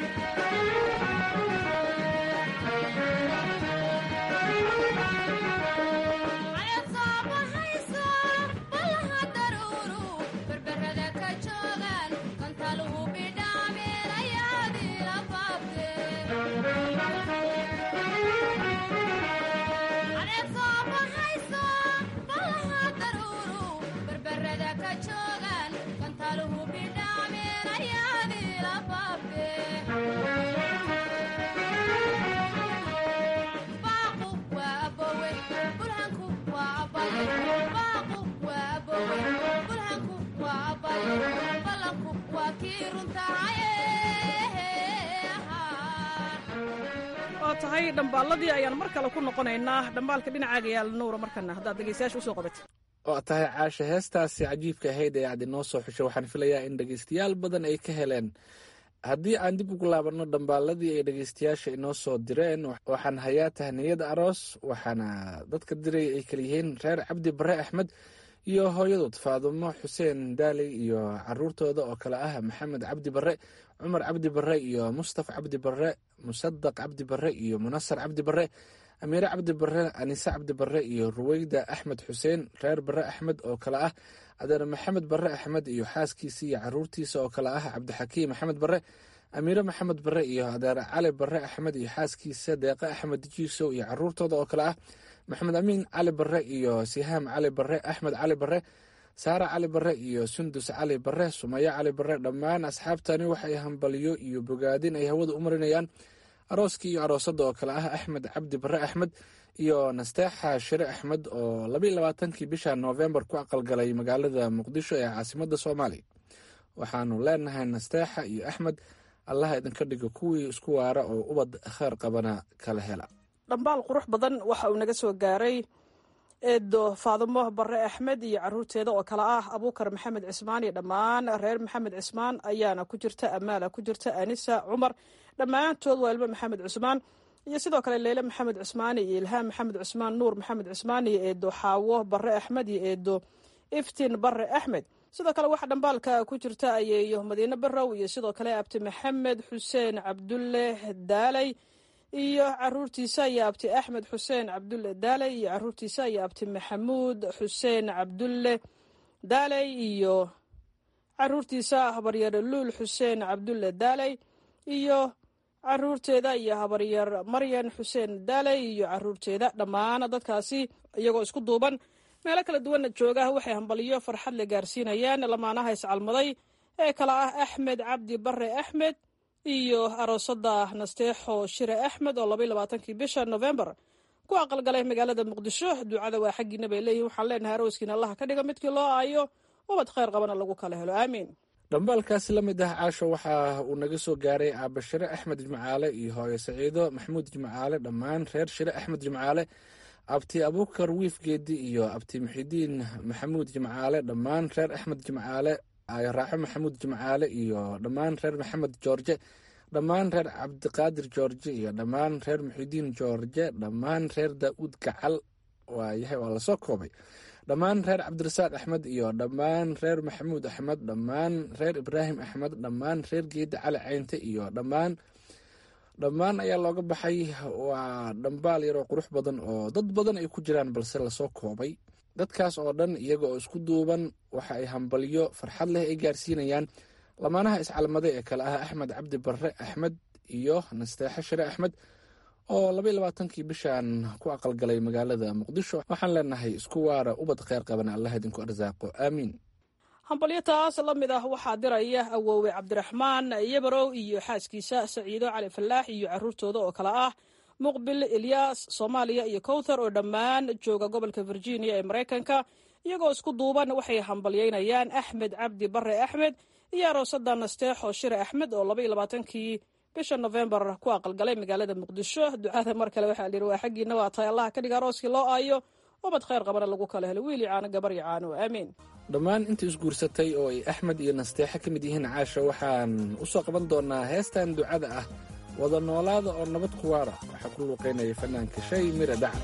waa tahay dhambaalladii ayaan mar kale ku noqonaynaa dhambaalka dhinacaaga yaal nuura markana haddaad dhegeystayaasha usoo qabatid oo tahay caasha heestaasi cajiibka ahayd ee aad inoo soo xushay waxaan filayaa in dhegeystayaal badan ay ka heleen haddii aan dib ugu laabanno dhambaaladii ay dhegeystayaasha inoo soo direen waxaan hayaa tahniyada aroos waxaana dadka diray ay kaliyihiin reer cabdi bare axmed iyo hooyadood faadumo xuseen daaley iyo caruurtooda oo kale ah maxamed cabdi bare cumar cabdi bare iyo mustaf cabdi bare musadaq cabdi bare iyo munasar cabdi bare amiire cabdi bare anise cabdi bare iyo ruweyda axmed xuseen reer bare axmed oo kale ah adeer maxamed bare axmed iyo xaaskiisa iyo caruurtiisa oo kale ah cabdixakiim maxamed bare amiire maxamed bare iyo adeer cali bare axmed iyo xaaskiisa deeqe axmed jiisow iyo caruurtooda oo kale ah maxamed amiin cali bare iyo sihaam cali bare axmed cali bare saare cali bare iyo sundus cali bare sumayo cali bare dhammaan asxaabtani waxay hambaliyo iyo bogaadin ay hawada u marinayaan arooskii iyo aroosadda oo kale ah axmed cabdi bare axmed iyo nasteexa shire axmed oo labaiyo labaatankii bisha noofembar ku aqalgalay magaalada muqdisho ee caasimadda soomaaliya waxaanu leenahay nasteexa iyo axmed allaha idinka dhigo kuwii isku waara oo ubad kheer qabana kala hela dhambaal qurux badan waxa uu naga soo gaaray eedo faadumo bare axmed iyo caruurteeda oo kale ah abuukar maxamed cismaan iyo dhammaan reer maxamed cismaan ayaana ku jirta amaala ku jirta anisa cumar dhammaantood waa ilmo maxamed cusmaan iyo sidoo kale leyle maxamed cusmaan iyo ilhaam maxamed cusmaan nuur maxamed cusmaan iyo eedo xaawo bare axmed iyo eedo iftiin bare axmed sidoo kale waxaa dhambaalka ku jirta ayeeyo madiine barow iyo sidoo kale abti maxamed xuseen cabdulle daaley iyo caruurtiisa iyo abti axmed xuseen cabdulle daaley iyo caruurtiisa iyo abti maxamuud xuseen cabdulle daaley iyo caruurtiisa habaryar luul xuseen cabdulle daaley iyo caruurteeda iyo habaryar maryan xuseen daaley iyo caruurteeda dhammaan dadkaasi iyagoo isku duuban meelo kala duwanna jooga waxay hambaliyo farxad la gaarsiinayaan lamaanaha iscalmaday ee kale ah axmed cabdi bare axmed iyo aroosada nasteexo shire axmed oo labaiy labaatankii bisha novembar ku aqalgalay magaalada muqdisho ducada waa xaggiina bay leeyihin waxaan leenahay arooskiina allaha ka dhiga midkii loo aayo ubad kheyr qabana lagu kala helo aamiin dhambaalkaasi la mid ah caasho waxa uu naga soo gaaray aabashire axmed jimcaale iyo hooyo saciido maxamuud jimcaale dhammaan reer shire axmed jimcaale abti abuukar wiif geedi iyo abti muxidiin maxamuud jimcaale dhammaan reer axmed jimcaale raaxo maxamuud jimcaale iyo dhammaan reer maxamed joorje dhammaan reer cabdiqaadir george iyo dhammaan reer muxidiin george dhammaan reer daa'uud gacal waayahay waa lasoo koobay dhammaan reer cabdirasaaq axmed iyo dhammaan reer maxamuud axmed dhammaan reer ibraahim axmed dhammaan reer geeda cali caynte iyo dhammaan dhammaan ayaa looga baxay waa dhambaal yaroo qurux badan oo dad badan ay ku jiraan balse lasoo koobay dadkaas oo dhan iyaga oo isku duuban waxa ay hambalyo farxad leh ay gaarsiinayaan lamaanaha iscalmade ee kale ah axmed cabdi barre axmed iyo nasteexe shire axmed oo labaiy labaatankii bishan ku aqalgalay magaalada muqdisho waxaan leenahay isku waara ubad kheyr qaban allah idinku arsaaqo aamiin hambalyo taas la mid ah waxaa diraya awoowe cabdiraxmaan yabarow iyo xaaskiisa saciido cali falaax iyo caruurtooda oo kale ah muqbil ilyaas soomaaliya iyo kowthar oo dhammaan jooga gobolka virginia ee maraykanka iyagoo isku duuban waxay hambalyeynayaan axmed cabdi bare axmed iyo aroosada nasteexo shire axmed oo labaiyo labaatankii bisha nofembar ku aqalgalay magaalada muqdisho ducada mar kale waxaa lihi waa xaggiina waa tahay allaha ka dhiga arooskii loo aayo ubad kheyr qabana lagu kala helo wiili caano gabar iyo caano aamiin dhammaan intii isguursatay oo ay axmed iyo nasteexe ka mid yihiin caasha waxaan u soo qaban doonaa heestan ducada ah wada noolaada oo nabad ku waara waxaa ku luuqaynaya fanaanka shay mira dhaca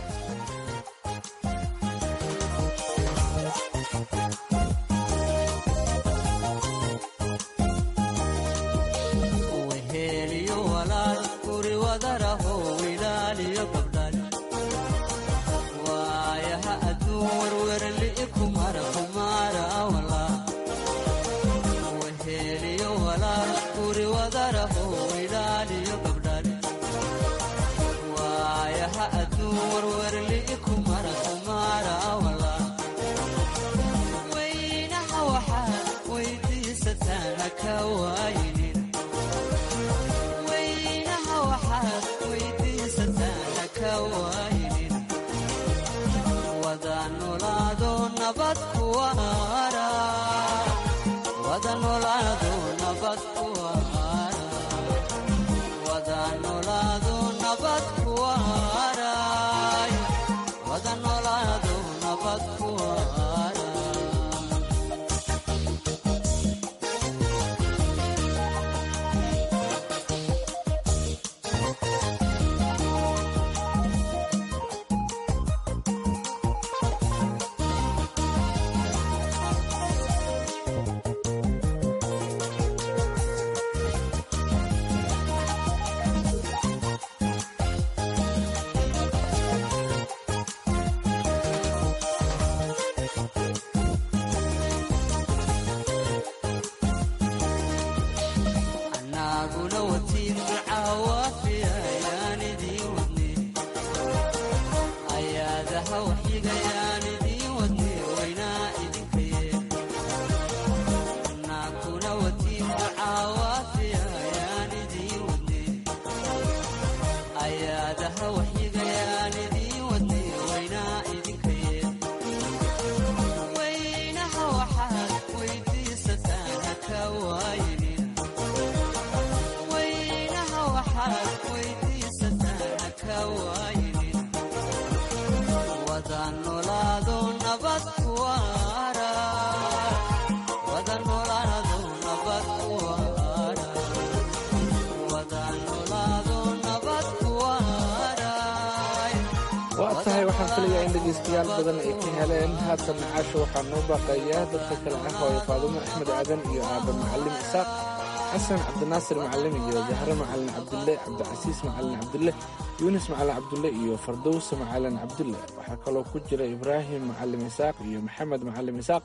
waa tahay waxaan filayaa in dhegaystayaal badan ay ka heleen haatan nacaasha waxaa noo baaqayaa dadka kale ah hooyo faadumo axmed aadan iyo aaba macalim isaaq xasan cabdinaasir macalim iyo jahre macalin cabdulle cabdicasiis macalin cabdulle yuunis macalin cabdulle iyo fardowse macalin cabdulle waxaa kaloo ku jira ibraahim macalim isaaq iyo maxamed macalim isaaq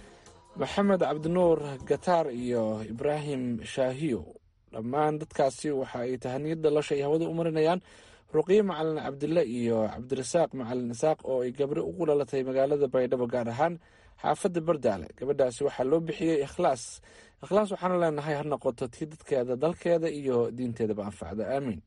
maxamed cabdinuur gataar iyo ibraahim shaahiyo dhammaan dadkaasi waxa ay tahaniyad dhalasha ay hawada u marinayaan ruqiye macalin cabdille iyo cabdirasaaq macalin isaaq oo ay gabri ugu dhalatay magaalada baydhabo gaar ahaan xaafadda bardaale gabadhaasi waxaa loo bixiyey ikhlaas ikhlaas waxaana leenahay ha noqoto tii dadkeeda dalkeeda iyo diinteedaba anfacda aamiin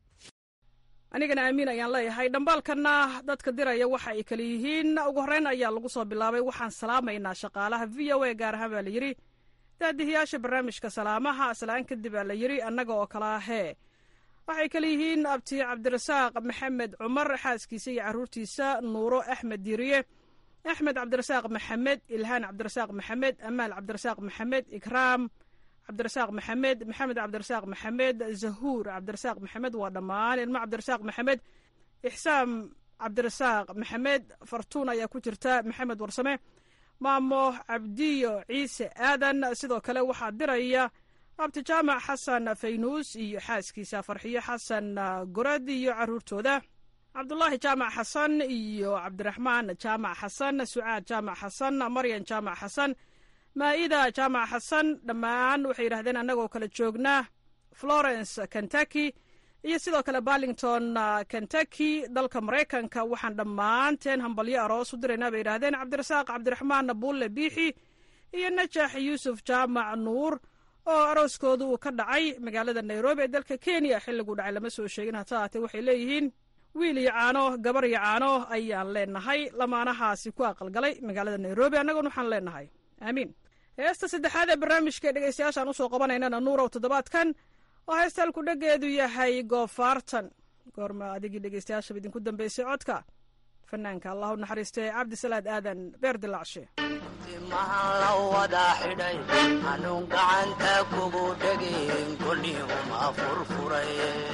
anigana aamiin ayaan leeyahay dhambaalkana dadka diraya waxa ay kale yihiin ugu horreyn ayaa lagu soo bilaabay waxaan salaamaynaa shaqaalaha v o a gaar ahaan baa la yidhi daadihiyaasha barnaamijka salaamaha aslaan kadib aa la yidhi annaga oo kala ahee waxay kale yihiin abti cabdirasaaq maxamed cumar xaaskiisa iyo caruurtiisa nuuro axmed diiriye axmed cabdirasaaq maxamed ilhaan cabdirasaaq maxamed amaal cabdirasaaq maxamed ikraam cabdirasaaq maxamed maxamed cabdirasaaq maxamed zahuur cabdirasaaq maxamed waa dhammaan ilmo cabdirasaaq maxamed ixsaam cabdirasaaq maxamed fartuun ayaa ku jirta maxamed warsame maamo cabdiyo ciise aadan sidoo kale waxaa diraya abti jaamac xasan faynuus iyo xaaskiisa farxiyo xasan gorad iyo caruurtooda cabdulaahi jaamac xasan iyo cabdiraxmaan jaamac xasan sucaad jaamac xasan maryan jaamac xasan maa'ida jaamac xasan dhammaan waxay yidhahdeen annagoo kala joognaa florence kentucky iyo sidoo kale barlington kentucky dalka maraykanka waxaan dhammaanteen hambalyo aroos u diraynaa bay yidhahdeen cabdirasaaq cabdiraxmaan buulle biixi iyo najax yuusuf jaamac nuur oo arooskooda uu ka dhacay magaalada nairobi ee dalka kenya xilliguu dhacay lama soo sheegin hata haatee waxay leeyihiin wiil iyo caano gabar iyo caano ayaan leenahay lamaanahaasi ku aqalgalay magaalada nairobi annaguna waxaan leenahay aamiin heesta saddexaad ee barnaamijka dhegeystayaashaan usoo qabanaynana nuurow toddobaadkan oo heestaan ku dhageedu yahay goofaartan goorma adigii dhegeystayaashaba idinku dambeysay codka fanaanka allah u naxariistay cabdisalaad aadan beer dilaacshe timahan la wada xidhay anuun gacanta kugu dhegin kolii uma furfuray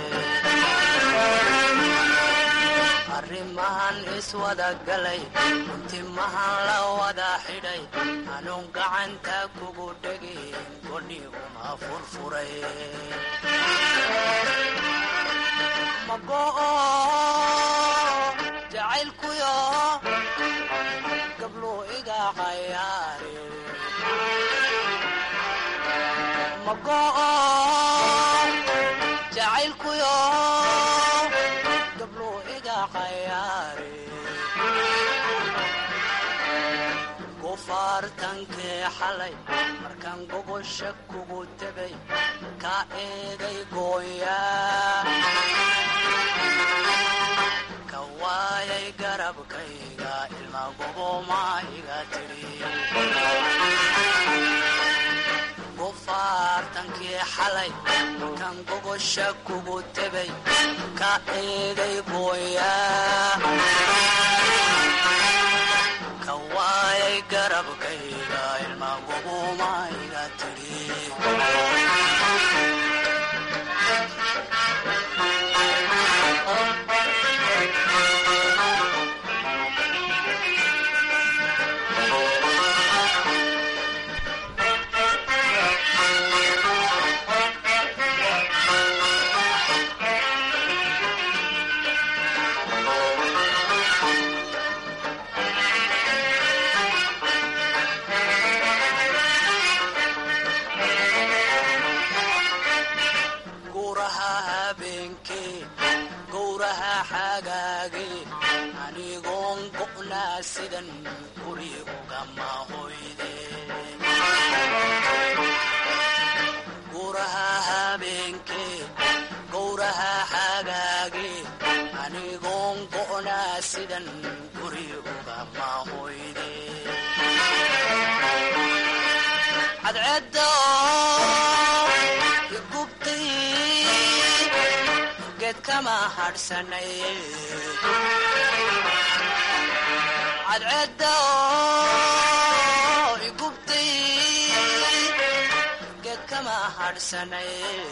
arrimahan iswada galay timahan la wada xidhay anuun gacanta kugu dhegin kolii uma furfuray mago'o jacaylkuyo gablu iga cayaare mago'o jacaylkuyo gablu iga cayaare gufaartankee xalay markaan gogosha kugu tegay ka eegay gooya ka waayay garabkayga ilma goboma iga tidhi gufaartankii xalay markaan gogosha kugu tegay ka eegay gooya ka waayay garabkayga ilma goboma iga tidhi gowraha habeenkee gowraha xagaage anigoon go'naa sidan guri ugama hoyde gowraha habeenkee gowraha xagaage anigoon go'naa sidan guri ugama hoyde cadceedda igubtay geed kama hadhsanay cadceedda igubtay geed kama hadhsanay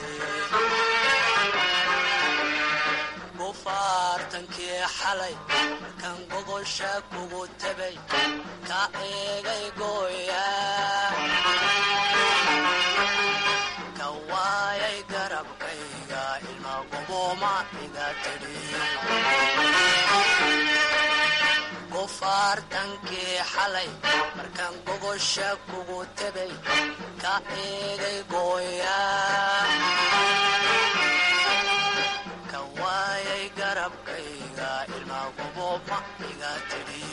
gufaartankii xalay markaan gogosha kugu tegay ka eegay gooya ka waayay garabkayga ilma goboma iga tidhi gufaartankii xalay markaan gogosha kugu tegay ka eegay gooya ka waayay garabkayga ilma goboma iga tidhi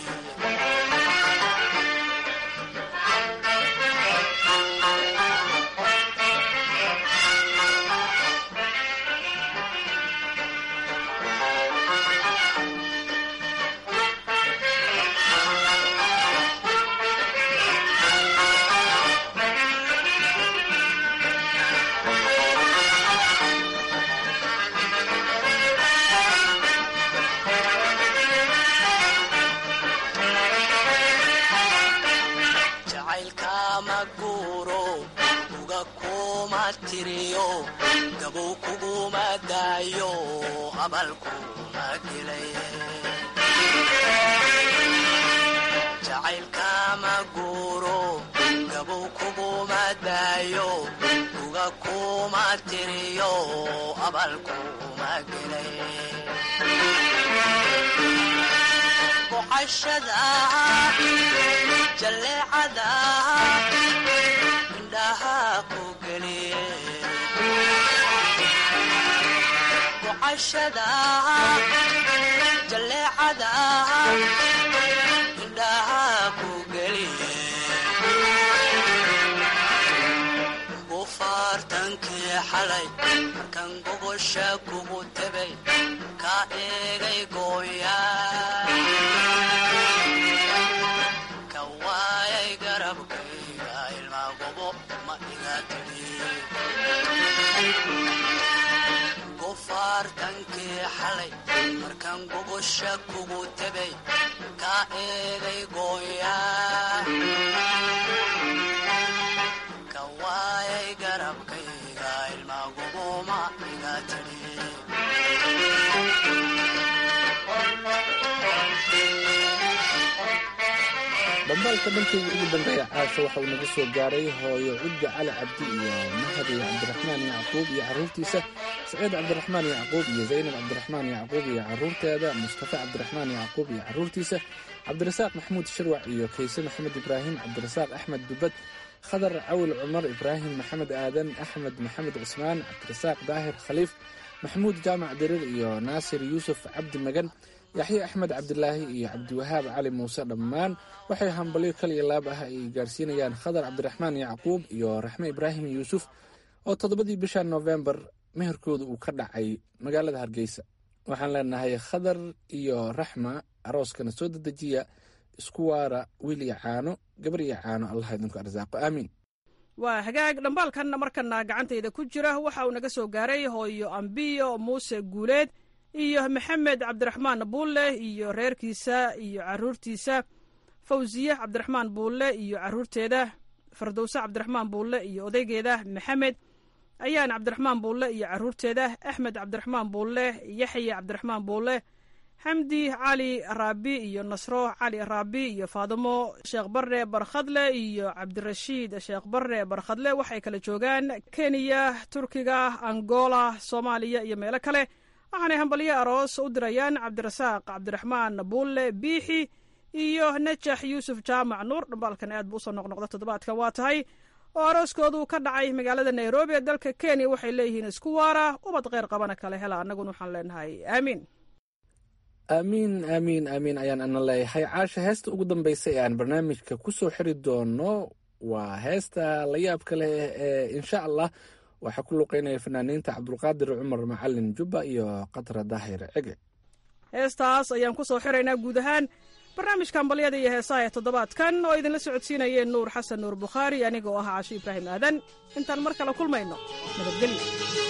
daayo abalkuma gelay jacaylkama guuro gabow kuguma daayo uga kuma tiriyo abalkuma gelay boqashada jalleecada indhaha ku geliye boqashada jalleecada indhaha ku geliye gufaartankii xalay markan gogosha kugu tebay ka eegay gooya ka waayay garabkayga ilma gobo ma iga tidhi gufaartankii xalay markan gogosha kugu tebay ka eegay gooya ka waayay garabkayga ilma gobo ma iga tidhi dhambaalka dhankayga ugu dambeeya caasha waxa uu naga soo gaaray hooyo cudbi cali cabdi iyo mahadi cabdiraxmaan yacquub iyo carruurtiisa saciid cabdiraxmaan yacquub iyo zaynab cabdiraxmaan yacquub iyo carruurteeda mustafa cabdiraxmaan yacquub iyo carruurtiisa cabdirasaaq maxamuud shirwac iyo kayse maxamed ibraahim cabdirasaaq axmed dubad khadar cawil cumar ibraahim maxamed aadan axmed maxamed cusmaan cabdirasaaq daahir khaliif maxamuud jaamac dirir iyo naasir yuusuf cabdi magan yaxye axmed cabdilaahi iyo cabdiwahaab cali muuse dhammaan waxay hambalyo kal iyo laab ah ay gaarsiinayaan khadar cabdiraxmaan yacquub iyo raxme ibraahim yuusuf oo toddobadii bisha noofembar meherkooda uu ka dhacay magaalada hargeysa waxaan leenahay khadar iyo raxma arooskana soo dedejiya isku waara wiil iyo caano gabar iyo caano allah idinku arsaaqo aamiin waa hagaag dhambaalkan markana gacantayda ku jira waxa uu naga soo gaaray hooyo ambiyo muuse guuleed iyo maxamed cabdiraxmaan buulle iyo reerkiisa iyo caruurtiisa fawsiye cabdiraxmaan buulle iyo caruurteeda fardowse cabdiraxmaan buulle iyo odaygeeda maxamed ayaan cabdiraxmaan buulle iyo caruurteeda axmed cabdiraxmaan buulle yaxye cabdiraxmaan buulle xamdi cali raabi iyo nasro cali raabi iyo faadimo sheekh barre barkhadle iyo cabdirashiid sheekh barre barkhadle waxay kala joogaan kenya turkiga angola soomaaliya iyo meelo kale waxaanay hambalyo aroos u dirayaan cabdirasaaq cabdiraxmaan buulle biixi iyo najax yuusuf jaamac nuur dhambaalkan aad buu usoo noqnoqda toddobaadkan waa tahay oo arooskoodu ka dhacay magaalada nairobi ee dalka kenya waxay leeyihiin isku waara ubad kheyr qabana kale hela annaguna waxaan leenahay aamiin aamiin aamiin aamiin ayaan ana leeyahay caasha heesta ugu dambaysa ee aan barnaamijka ku soo xiri doono waa heesta la yaabka leh ee insha allah waxaa ku luqeynaya fanaaniinta cabdulqaadir cumar macalin jubba iyo qadra daahir cege heestaas ayaan ku soo xiraynaa guud ahaan barnaamijka hambalyada iyo heesaha ee toddobaadkan oo idinla socodsiinayeen nuur xasan nuur bukhaari aniga oo ah casho ibraahim aadan intaan mar kale kulmayno nabadgelyo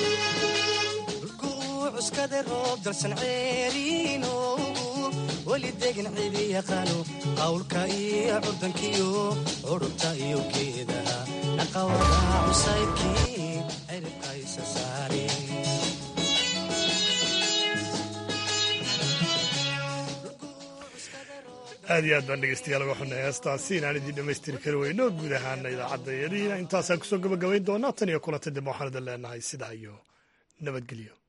cuskada roob dalsan ceeriinoogu weli degin cidi yaqaano qawlka iyo curdankiyo curubta iyo geedaha naqawada cusaybkii ciribka isa saari aad iyo aad baan dhegeystayaal uga xunay heestaasi inaan idiin dhammaystiri kari weyno guud ahaana idaacadda yadiina intaasaan kusoo gabagabayn doonaa tan iyo kulanta dib waxaan idin leenahay sidaa iyo nabadgelyo